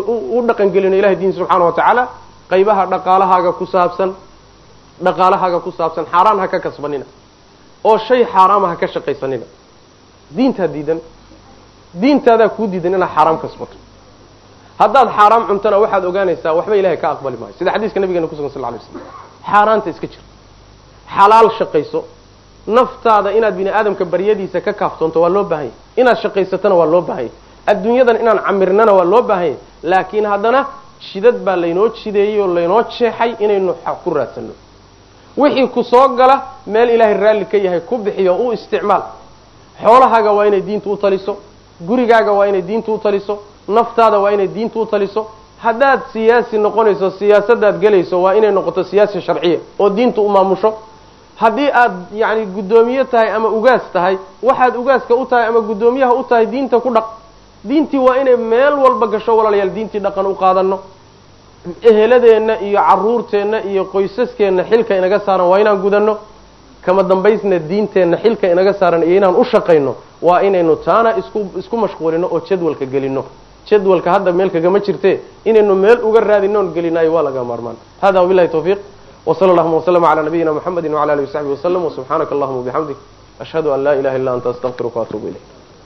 u dhaqangelino ilahay diinta subxaana wa tacaala qaybaha dhaqaalahaaga ku saabsan dhaqaalahaaga ku saabsan xaaraan ha ka kasbanina oo shay xaaraama ha ka shaqaysanina diintaa diidan diintaadaa kuu diidan inaad xaaraam kasbato haddaad xaaraam cuntona waxaad ogaanaysaa waxba ilahay ka aqbali maayo sida xadiiska nabigeena kusugan sal lay slam xaaraanta iska jir xalaal shaqayso naftaada inaad bini aadamka baryadiisa ka kaaftoonto waa loo baahanya inaad shaqaysatona waa loo baahanya adduunyadan inaan camirnana waa loo baahanya laakiin haddana jidad baa laynoo jideeyey oo laynoo jeexay inaynu ku raadsanno wixii ku soo gala meel ilaahay raalli ka yahay ku bixiyo u isticmaal xoolahaaga waa inay diinta u taliso gurigaaga waa inay diinta u taliso naftaada waa inay diinta u taliso haddaad siyaasi noqonayso siyaasadaad gelayso waa inay noqoto siyaasi sharciya oo diinta u maamusho haddii aad yacni guddoomiye tahay ama ugaas tahay waxaad ugaaska u tahay ama guddoomiyaha u tahay diinta ku dhaq diintii waa inay meel walba gasho walaalayaal diintii dhaqan u qaadano eheladeenna iyo caruurteenna iyo qoysaskeenna xilka inaga saaran waa inaan gudanno kama dambaysna diinteenna xilka inaga saaran iyo inaan u shaqayno waa inaynu taana isku isku mashquulino oo jadwalka gelino jadwalka hadda meel kagama jirte inaynu meel uga raadinoon gelinayo waa laga maarmaan hada wabilahi tawfiiq wsala allahuma waslama cala nabiyina mxamedi wcala alihi wasaxbi waslm wsubxaanaka allahuma wabixamdik ashhadu an laa ilaha illa anta astaqfiruka waatuubu ilayk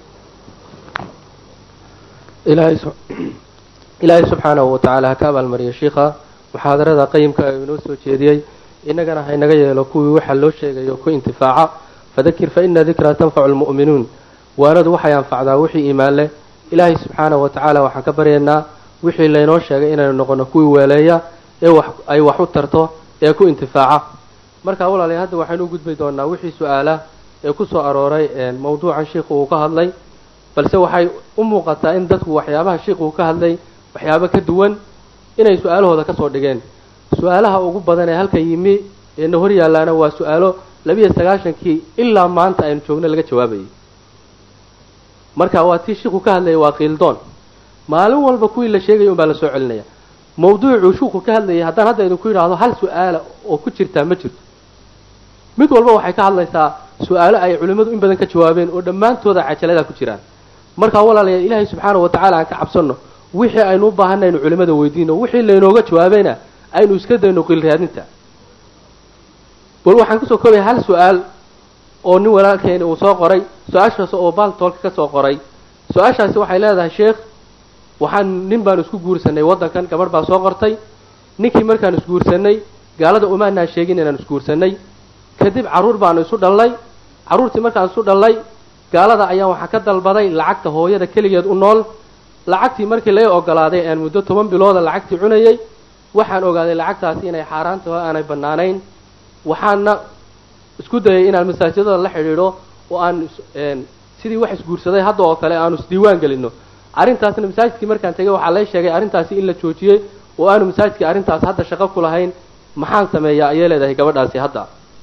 ilaahay subxaanahu watacaala ha ka abaalmariya shiikha muxaadarada qayimka ee inoo soo jeediyey innagana haynaga yeelo kuwii waxa loo sheegayo ku intifaaca fadakir fa ina dikraa tanfacu lmu'minuun waanadu waxay anfacdaa wixii iimaan leh ilaahay subxaanahu watacaala waxaan ka baryaynaa wixii laynoo sheegay inaynu noqono kuwii weeleeya ee wax ay wax u tarto ee ku intifaaca markaa walaalayaal hadda waxaynu u gudbi doonaa wixii su-aala ee ku soo arooray mawduucan shiikhu uu ka hadlay balse waxay u muuqataa in dadku waxyaabaha shiikhu uu ka hadlay waxyaabo ka duwan inay su-aalahooda kasoo dhigeen su-aalaha ugu badan ee halkan yimi eena hor yaallaana waa su-aalo labiiyo sagaashankii ilaa maanta aynu joogno laga jawaabayay marka waa tii shiku ka hadlayay waa qiildoon maalin walba kuwii la sheegaya un baa la soo celinaya mawduucuu shuku ka hadlayay haddaan hadda idinku yidhaahdo hal su-aala oo ku jirtaa ma jirto mid walba waxay ka hadlaysaa su-aalo ay culimmadu in badan ka jawaabeen oo dhammaantooda cajaladaa ku jiraan markaa walaalayaal ilaahay subxaana wa tacaala aan ka cabsanno wixii aynu u baahanay aynu culimmada weydiino wixii laynooga jawaabayna aynu iska dayno qiil raadinta bal waxaan kusoo koobaya hal su-aal oo nin walaalkeeni uu soo qoray su-aashaas oo baaltoolka ka soo qoray su-aashaasi waxay leedahay sheekh waxaan nin baanu isku guursanay waddankan gabadh baa soo qortay ninkii markaan isguursanay gaalada umaanaan sheegin inaan isguursanay kadib carruur baanu isu dhallay carruurtii markaan isu dhallay gaalada ayaan waxaa ka dalbaday lacagta hooyada keligeed u nool lacagtii markii laga ogolaaday aan muddo toban bilooda lacagtii cunayay waxaan ogaaday lacagtaasi inay xaaraan taho aanay bannaanayn waxaana isku dayay inaan masaajidada la xidhiidho oo aan sidii wax isguursaday hadda oo kale aanu isdiiwaan gelino arrintaasna masaajidkii markaan tegay waxaa lay sheegay arrintaasi in la joojiyey oo aanu masaajidkii arrintaas hadda shaqo ku lahayn maxaan sameeyaa ayay leedahay gabadhaasi hadda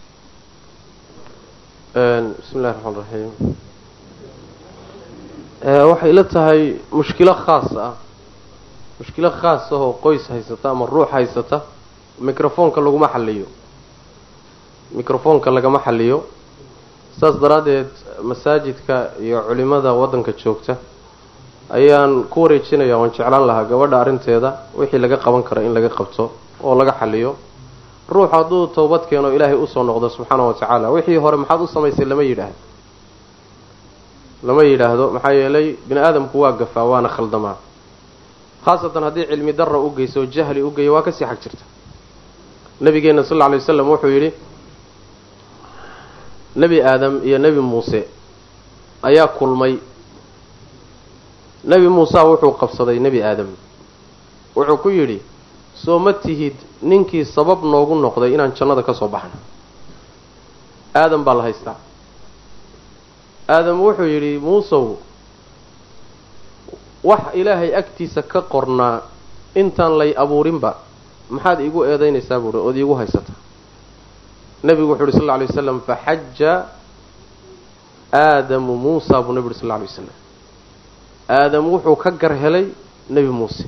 bismi illahi raxmaan raxiim waxay ila tahay mushkilo khaas ah mushkilo khaas ah oo qoys haysata ama ruux haysata microfoonka laguma xaliyo microfoonka lagama xaliyo saas daraaddeed masaajidka iyo culimada waddanka joogta ayaan ku wareejinaya waan jeclaan lahaa gabadha arrinteeda wixii laga qaban karo in laga qabto oo laga xaliyo ruux hadduu towbad keeno ilaahay usoo noqdo subxaana wa tacaala wixii hore maxaad u samaysay lama yidhaahdo lama yidhaahdo maxaa yeelay bini aadamku waa gafaa waana khaldamaa khaasatan haddii cilmi darra u geyso oo jahli u geeyo waa kasii xag jirta nabigeenna sal alla alay waslam wuxuu yidhi nebi aadam iyo nebi muuse ayaa kulmay nebi muusa wuxuu qabsaday nebi aadam wuxuu ku yidhi soo ma tihid ninkii sabab noogu noqday inaan jannada ka soo baxno aadam baa la haystaa aadam wuxuu yidhi muusow wax ilaahay agtiisa ka qornaa intaan lay abuurinba maxaad iigu eedaynaysaa buuhi ood iigu haysataa nebigu wuxu uhi sal lla alay waslam faxaja aadamu muusa buu nebi uhi sal lla alay waslam aadam wuxuu ka gar helay nebi muuse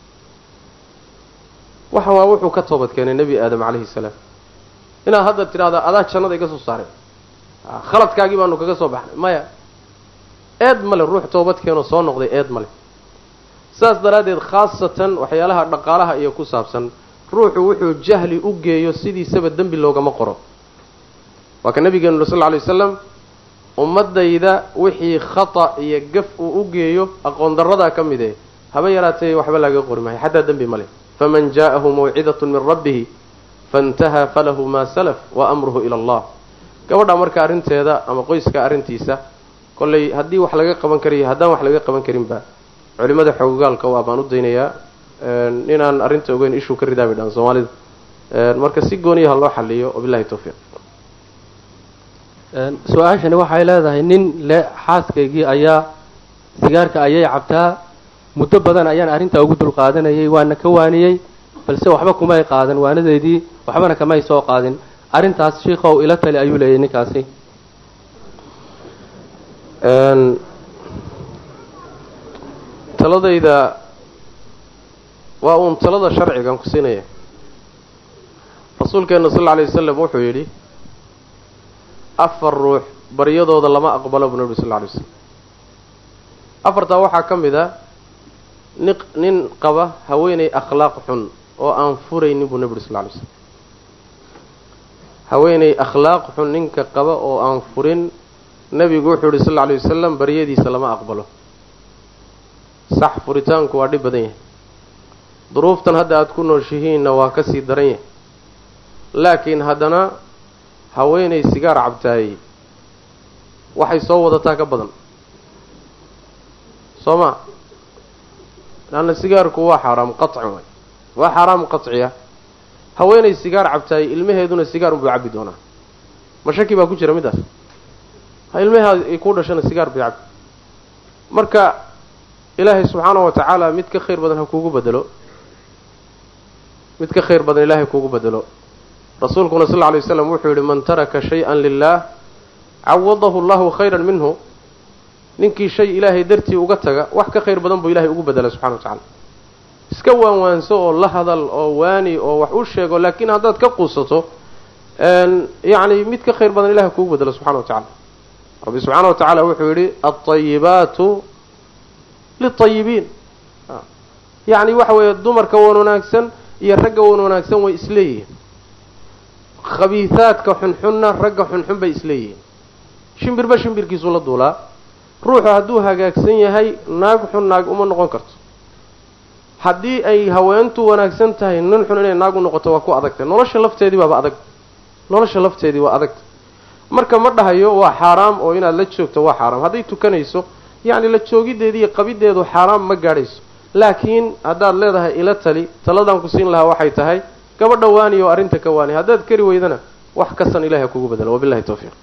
waxa waa wuxuu ka toobad keenay nebi aadam calayhi salaam inaad hadda tidhahda adaa jannada iga soo saaray khaladkaagii baanu kaga soo baxnay maya eed male ruux toobad keenoo soo noqday eed male saas daraaddeed khaasatan waxyaalaha dhaqaalaha iyo ku saabsan ruuxu wuxuu jahli u geeyo sidiisaba dembi loogama qoro waa ka nabigeenu sal lla alay wasalam ummadayda wixii khata iyo gaf uu u geeyo aqoon darradaa ka mid eh haba yaraatee waxba laga qori maayo xataa dembi male faman jaa'ahu mawcidatun min rabbihi faintahaa falahu maa salaf wa amruhu ila allah gabadha marka arrinteeda ama qoyska arrintiisa kollay haddii wax laga qaban karayo haddaan wax laga qaban karinba culimada xoogagaalka waa baan u daynayaa inaan arrinta ogeyn ishuu ka ridaa bay dhahan soomaalida marka si gooniyaha loo xaliyo wabillahi tawfiiq su-aashani waxay leedahay nin le xaaskaygii ayaa sigaarka ayay cabtaa muddo badan ayaan arrintaa ugu dulqaadanayay waana ka waaniyey balse waxba kumay qaadan waanadeydii waxbana kamay soo qaadin arrintaas shiikow ila tali ayuu leeyahy ninkaasi taladayda waa uun talada sharcigan ku siinaya rasuulkeena sal alla alay wasalam wuxuu yidhi afar ruux baryadooda lama aqbalo buu nabi sal lla alay waslam afartaa waxaa ka mid a ni nin qaba haweenay akhlaaq xun oo aan furaynin buu nabi uri sal lla alay slam haweenay akhlaaq xun ninka qaba oo aan furin nebigu wuxuu yihi sal lla alay wasalam baryadiisa lama aqbalo sax furitaanku waa dhib badan yahay duruuftan hadda aada ku nooshihiinna waa ka sii daran yahay laakiin haddana haweenay sigaar cabtaayey waxay soo wadataa ka badan soo ma laanna sigaarku waa xaaraam qaci waay waa xaaraam qaciya haweenay sigaar cabtaayey ilmaheeduna sigaar unbuu cabbi doonaa ma shaki baa ku jira middaas ha ilmahaa ay ku dhashana sigaar bay cabbi marka ilaahay subxaanahu wa tacaala mid ka khayr badan ha kuugu bedelo mid ka khayr badan ilaahay kuugu bedelo rasuulkuna sal lla alay waslam wuxuu yidhi man taraka shay-an lilah cawadahu allahu khayran minhu ninkii shay ilaahay dartii uga taga wax ka khayr badan buu ilahay ugu bedela subxana wa tacala iska waanwaanso oo la hadal oo waani oo wax u sheego laakiin haddaad ka quusato yacni mid ka khayr badan ilahay kuugu bedelo subxana wa tacala rabbi subxaana wa tacaala wuxuu yidhi alطayibaatu liلطayibiin yacni waxa weeye dumarka wan wanaagsan iyo ragga wan wanaagsan way isleeyihiin khabiihaadka xunxunna ragga xunxun bay isleeyihiin shimbirba shimbirkiisuu la duulaa ruuxu hadduu hagaagsan yahay naag xun naag uma noqon karto haddii ay haweentu wanaagsan tahay nin xun inay naag u noqoto waa ku adagtay nolosha lafteedii baaba adag nolosha lafteedii waa adagta marka ma dhahayo waa xaaraam oo inaad la joogto waa xaaraam hadday tukanayso yacni la joogiddeedi iyo qabiddeedu xaaraam ma gaadhayso laakiin haddaad leedahay ila tali taladaan ku siin lahaa waxay tahay gabadha waani oo arrinta ka waani haddaad kari weydana wax kasan ilahay ha kugu bedelo wabillahi tawfiiq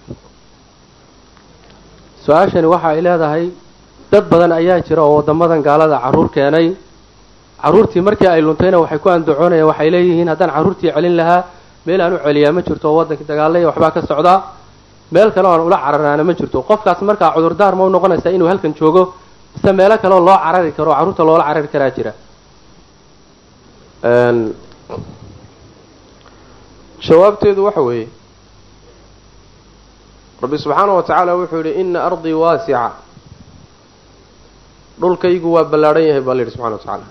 su-aashani waxa ay leedahay dad badan ayaa jira oo waddamadan gaalada carruur keenay carruurtii markii ay luntayna waxay ku andacoonayaan waxay leeyihiin haddaan carruurtii celin lahaa meel aan u celiyaa ma jirto oo waddankii dagaalaya waxbaa ka socdaa meel kale oan ula cararaana ma jirto qofkaas markaa cudurdaar ma u noqonaysaa inuu halkan joogo mise meelo kaleoo loo carari karo oo carruurta loola carari karaa jira jawaabteedu waxa weeye rabbi subxaana wa tacaala wuxuu yidhi ina ardii waasica dhulkaygu waa ballaadhan yahay baa la yidhi subxana wa tacaala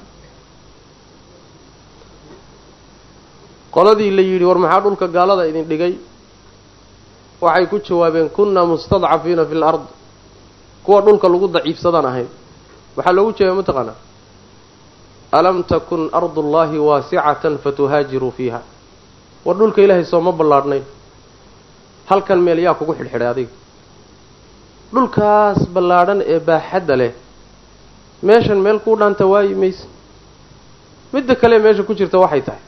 qoladii la yidhi war maxaa dhulka gaalada idin dhigay waxay ku jawaabeen kunna mustadcafiina fi lard kuwa dhulka lagu daciifsadaan ahayn waxaa loogu jeeda mataqaanaa alam takun ardu llahi waasicatan fatuhaajiruu fiiha war dhulka ilaahay sooma ballaadhnayn halkan meel yaa kugu xidhxidhay adiga dhulkaas ballaadhan ee baaxadda leh meeshan meel kuu dhaanta waayi mayse midda kale meesha ku jirta waxay tahay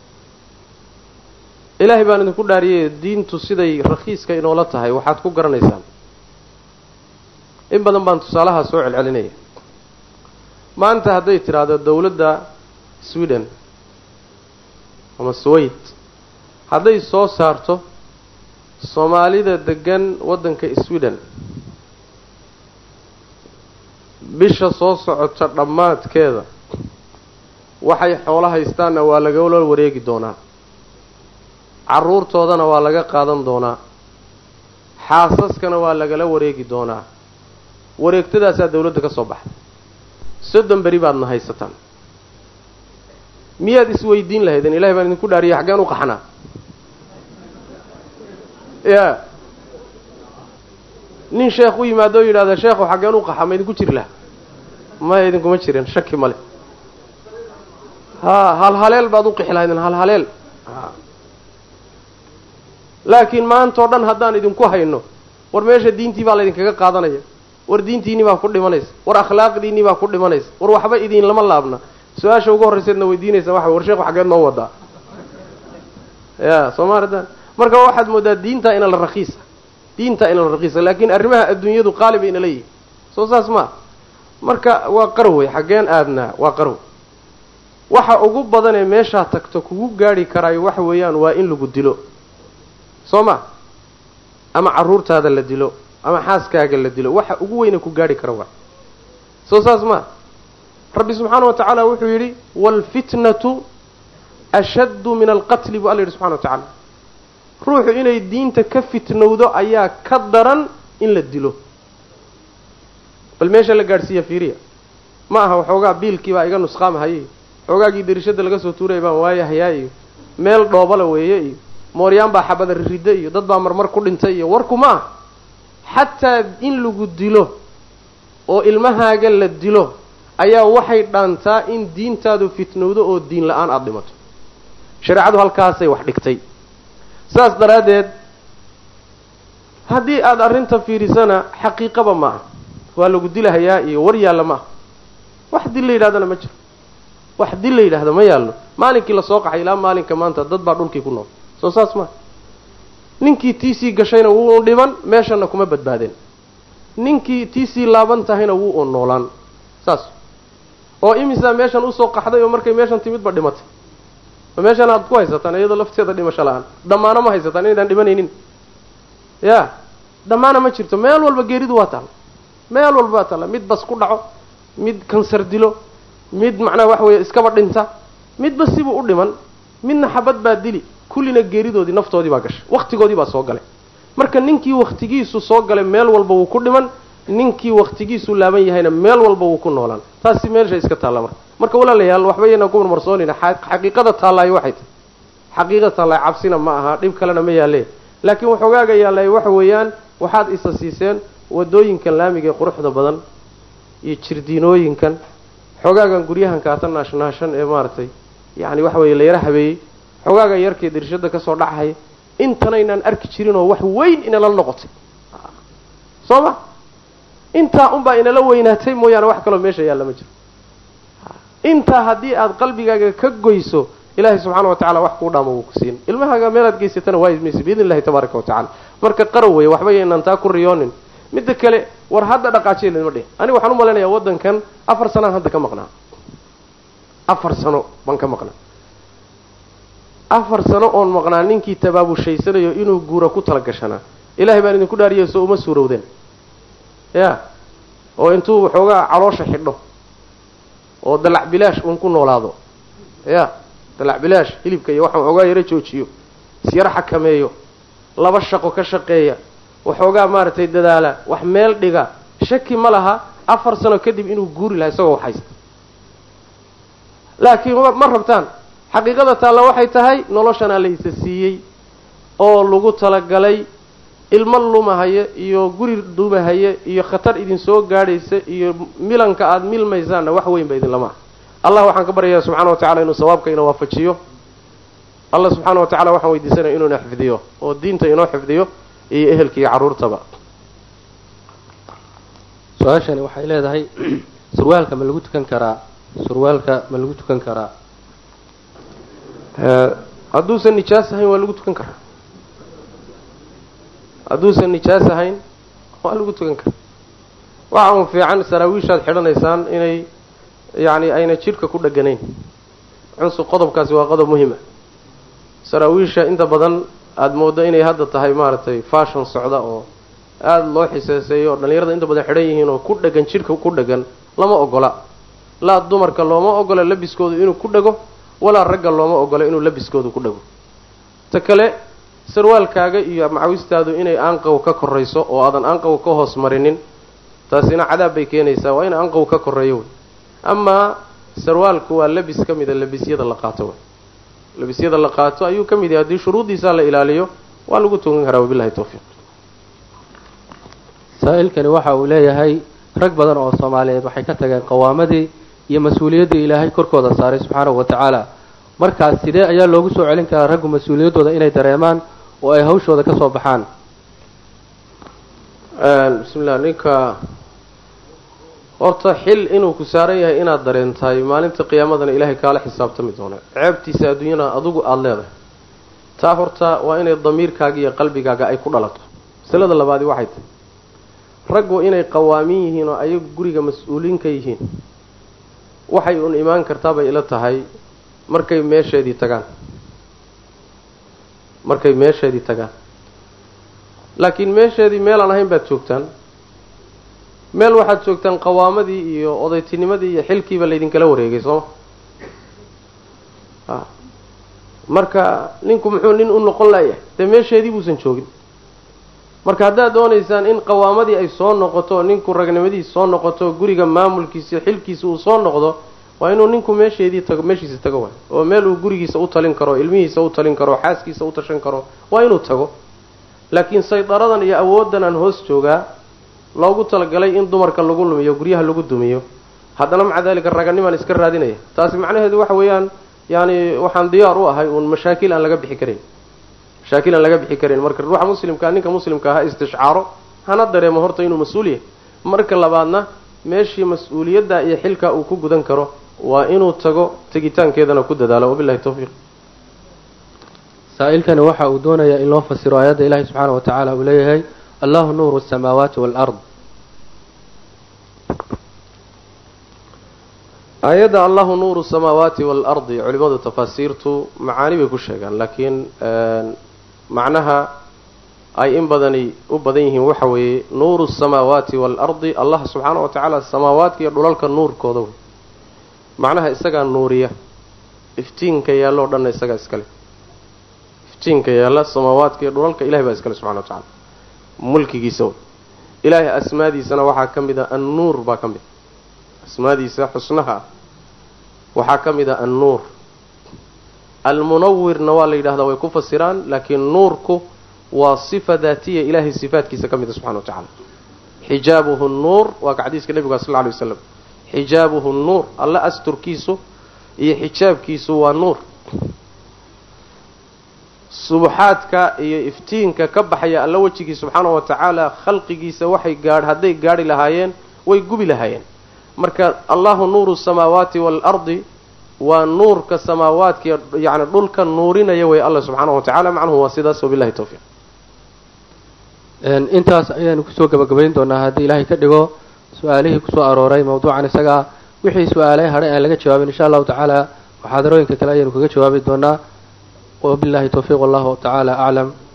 ilaahay baan idinku dhaariyay diintu siday rakhiiska inoola tahay waxaad ku garanaysaan in badan baan tusaalahaa soo celcelinaya maanta hadday tidhaahdo dowladda sweden ama swayt hadday soo saarto soomaalida degan waddanka sweden bisha soo socota dhammaadkeeda waxay xoolo haystaanna waa lagala wareegi doonaa carruurtoodana waa laga qaadan doonaa xaasaskana waa lagala wareegi doonaa wareegtadaasaa dawladda ka soo baxday soddon beri baadna haysataan miyaad isweydiin lahaydeen ilahay baan idinku dhaariyay xaggeen u qaxnaa ya nin sheekh u yimaado o yidhahda sheekhu xaggeen u qaxa ma idinku jiri laha maya idinkuma jirin shaki male ha halhaleel baad u qixi lahaydeen halhaleel laakiin maanta oo dhan haddaan idinku hayno war meesha diintii baa laydinkaga qaadanaya war diintiinii baa ku dhimanaysa war akhlaaqdiinii baa ku dhimanaysa war waxba idin lama laabna su-aasha ugu horrayseedna weydiinaysa waxa war sheekhu xaggeed noo wadaa ya soo ma aragtaan marka waxaad moodaa diintaa ina la rakiisa diintaa ina la rakiisa laakiin arrimaha adduunyadu qaali bay ina leeyihin soo saas maa marka waa qarwey xaggeen aadnaa waa qarw waxa ugu badanee meeshaa tagto kugu gaadhi karaayo waxa weeyaan waa in lagu dilo soo ma ama carruurtaada la dilo ama xaaskaaga la dilo waxa ugu weyne ku gaadhi kara waa soo saas maa rabbi subxaana wa tacaala wuxuu yidhi waalfitnatu ashaddu min alqatli buu alla yidhi subxana wa tacaala ruuxu inay diinta ka fitnowdo ayaa ka daran in la dilo bal meesha la gaadhsiiya fiiriya ma aha waxoogaa biilkii baa iga nusqaamahayay xoogaagii darishada laga soo tuuraya baan waayahayaa iyo meel dhoobala weeye iyo mooryaan baa xabada ririda iyo dad baa marmar ku dhintay iyo warku ma aha xataa in lagu dilo oo ilmahaaga la dilo ayaa waxay dhaantaa in diintaadu fitnowdo oo diin la-aan aada dhimato shareecadu halkaasay wax dhigtay saas daraaddeed haddii aada arrinta fiirisana xaqiiqaba ma aha waa lagu dilahayaa iyo war yaalla ma aha wax dil la yidhahdana ma jiro wax dil la yidhaahda ma yaallo maalinkii lasoo qaxay ilaa maalinka maanta dad baa dhulkii ku nool soo saas maa ninkii tiisii gashayna wuu dhiban meeshana kuma badbaadeen ninkii tiisii laaban tahayna wuu un noolaan saas oo imisaa meeshan usoo qaxday oo markay meeshan timidba dhimatay ma meeshaan aad ku haysataan iyadoo lafteeda dhimasho la-aan dhammaano ma haysataan inaydaan dhimanaynin ya dhammaana ma jirto meel walba geeridu waa taalla meel walba waa taalla mid bas ku dhaco mid kansar dilo mid macnaha waxa weeye iskaba dhinta midba sibuu u dhiman midna xabad baa dili kullina geeridoodii naftoodii baa gashay waktigoodii baa soo galay marka ninkii waktigiisu soo galay meel walba wuu ku dhiman ninkii waktigiisu laaban yahayna meel walba wuu ku noolaan taasi meelsha iska taalla marka marka walaalayaal waxba yaynaan ku marmarsoonayna xaqiiqada taallaayo waxay tahay xaqiiqada taallaayo cabsina ma aha dhib kalena ma yaalle laakiin waxoogaaga yaallay waxa weeyaan waxaad isa siiseen wadooyinkan laamiga ee quruxda badan iyo jirdiinooyinkan xoogaagan guryahan kaata naashnaashan ee maaragtay yacni waxa weeye layara habeeyey xogaaga yarkee dirshada kasoo dhacahaya intanaynaan arki jirin oo wax weyn inala noqotay soo ma intaa unbaa inala weynaatay mooyaane wax kaloo meesha yaalla ma jiro intaa haddii aada qalbigaaga ka goyso ilaahay subxaana wa tacala wax kuu dhaamo wuu ku siin ilmahaaga meelaad geysatana waa ismaysa biidni illahi tabaaraka wa tacala marka qarow weeye waxba yaynaan taa ku riyoonin midda kale war hadda dhaqaajiya laydma dhihin aniga waxaan u malaynayaa waddankan afar sanaan hadda ka maqnaa afar sano baan ka maqnaa afar sano oon maqnaa ninkii tabaabushhaysanayo inuu guura ku tala gashanaa ilaahay baan idinku dhaariya soo uma suurowdeen ya oo intuu waxoogaa caloosha xidho oo dalac bilaash uun ku noolaado ya dalac bilaash hilibka iyo waxaan waxoogaa yaro joojiyo isyaro xakameeyo laba shaqo ka shaqeeya waxoogaa maaragtay dadaala wax meel dhiga shaki ma laha afar sano kadib inuu guuri lahaa isagoo wax haysta laakiin ma rabtaan xaqiiqada taalla waxay tahay noloshanaa laysa siiyey oo lagu talagalay ilmo lumahaya iyo guri dumahaya iyo khatar idin soo gaadhaysa iyo milanka aada milmaysaanna wax weyn ba idinlama ah allah waxaan ka baryayaa subxana wa tacala inuu sawaabka ina waafajiyo allah subxaana wa tacala waxaan weydiisanaya inuu ina xifdiyo oo diinta inoo xifdiyo iyo ehelka iyo carruurtaba su-aashani waxay leedahay surwaalka ma lagu tukan karaa surwaalka ma lagu tukan karaa hadduusan nijaas ahayn waa lagu tukan karaa hadduusan nijaas ahayn waa lagu tukan karaa waxa un fiican saraawiishaad xidhanaysaan inay yacni ayna jidhka ku dheganayn cunsu qodobkaasi waa qodob muhima saraawiisha inta badan aada mooddo inay hadda tahay maaragtay fashon socda oo aada loo xiseeseeyo oo dhallinyarada inta badan xidhan yihiin oo ku dhegan jidhka ku dhegan lama ogola laa dumarka looma ogola labiskoodu inuu ku dhego walaa ragga looma ogola inuu labiskoodu ku dhego ta kale sarwaalkaaga iyo macawistaadu inay aanqaw ka korayso oo aadan aanqaw ka hoos marinin taasina cadaab bay keenaysaa waa in aanqaw ka koreeyo wey amaa sarwaalku waa labis ka mida labisyada la qaato wey labisyada la qaato ayuu ka mid yahay haddii shuruuddiisaa la ilaaliyo waa lagu tukan karaa wabilahi tawfiiq saa-ilkani waxa uu leeyahay rag badan oo soomaaliyeed waxay ka tageen qawaamadii iyo mas-uuliyaddii ilaahay korkooda saaray subxaanahu wa tacaala markaas sidee ayaa loogu soo celin karaa raggu mas-uuliyaddooda inay dareemaan oo ay hawshooda ka soo baxaan bismillah ninka horta xil inuu ku saaran yahay inaad dareentahay maalinta qiyaamadana ilaahay kaala xisaabtami doona ceebtiisa adduunyana adugu aada leedahay taa horta waa inay damiirkaaga iyo qalbigaaga ay ku dhalato masalada labaadi waxay tahay raggu inay qawaamin yihiin oo ayagu guriga mas-uuliin ka yihiin waxay uun imaan kartaabay ila tahay markay meesheedii tagaan markay meesheedii tagaan laakiin meesheedii meelaan ahayn baad joogtaan meel waxaad joogtaan qawaamadii iyo odaytinimadii iyo xilkiiba laydinkala wareegay sooma a marka ninku muxuu nin u noqon layahay dee meesheedii buusan joogin marka haddaad doonaysaan in qawaamadii ay soo noqoto ninku ragnimadiisa soo noqoto guriga maamulkiisa iyo xilkiisa uu soo noqdo waa inuu ninku meesheedii tago meeshiisa tago waay oo meel uu gurigiisa u talin karo ilmihiisa u talin karo xaaskiisa u tashan karo waa inuu tago laakiin saydaradan iyo awooddan aan hoos joogaa loogu talagalay in dumarka lagu lumiyo guryaha lagu dumiyo haddana maca daalika raganimaan iska raadinaya taasi macnaheedu waxa weeyaan yaani waxaan diyaar u ahay uun mashaakil aan laga bixi karin mashaakil aan laga bixi karin marka ruuxa muslimkaa ninka muslimka ha istishcaaro hana dareemo horta inuu mas-uul yahay marka labaadna meeshii mas-uuliyadda iyo xilka uu ku gudan karo waa inuu tago tegitaankeedana ku dadaalo wabilahi tawfiiq saa-ilkani waxa uu doonayaa in loo fasiro aayadda ilaahi subxaana wa tacaala uu leeyahay allahu nuuru asamaawaati waalard aayadda allahu nuuru samaawaati waalardi culimadu tafaasiirtu macaani bay ku sheegaan laakiin macnaha ay in badani u badan yihiin waxa weeye nuuru samaawaati waalardi allah subxaana wa tacaala samaawaadka iyo dhulalka nuurkooda wey macnaha isagaa nuuriya iftiinka yaalla o dhanna isagaa iskale iftiinka yaalla samaawaadka iyo dhulalka ilahay baa iskale subxana wa tacala mulkigiisa wey ilaahay asmaadiisana waxaa ka mid a annuur baa ka mid asmaadiisa xusnaha ah waxaa ka mid a annuur almunawirna waa la yidhahdaa way ku fasiraan laakiin nuurku waa sifa daatiya ilaahay sifaatkiisa ka mid a subxana wa tacala xijaabuhu nuur waa ka xadiiska nebiga sal lla alay waslam xijaabuhu nuur alla asturkiisu iyo xijaabkiisu waa nuur subaxaadka iyo iftiinka ka baxaya alla wejigii subxaana wa tacaala khalqigiisa waxay gaadh hadday gaadhi lahaayeen way gubi lahaayeen marka allahu nuuru samaawaati waalardi waa nuurka samaawaadka yacni dhulka nuurinaya wey alla subxaana wa tacala macnuhu waa sidaas wabillahi tawfiiq intaas ayaanu kusoo gabagabayn doonaa haddii ilaahay ka dhigo su-aalihii kusoo arooray mawduucan isagaa wixii su-aalay hadhay aan laga jawaabin insha allahu tacaala muxaadarooyinka kale ayaanu kaga jawaabi doonaa wabillahi tawfiiq wallahu tacaala aclam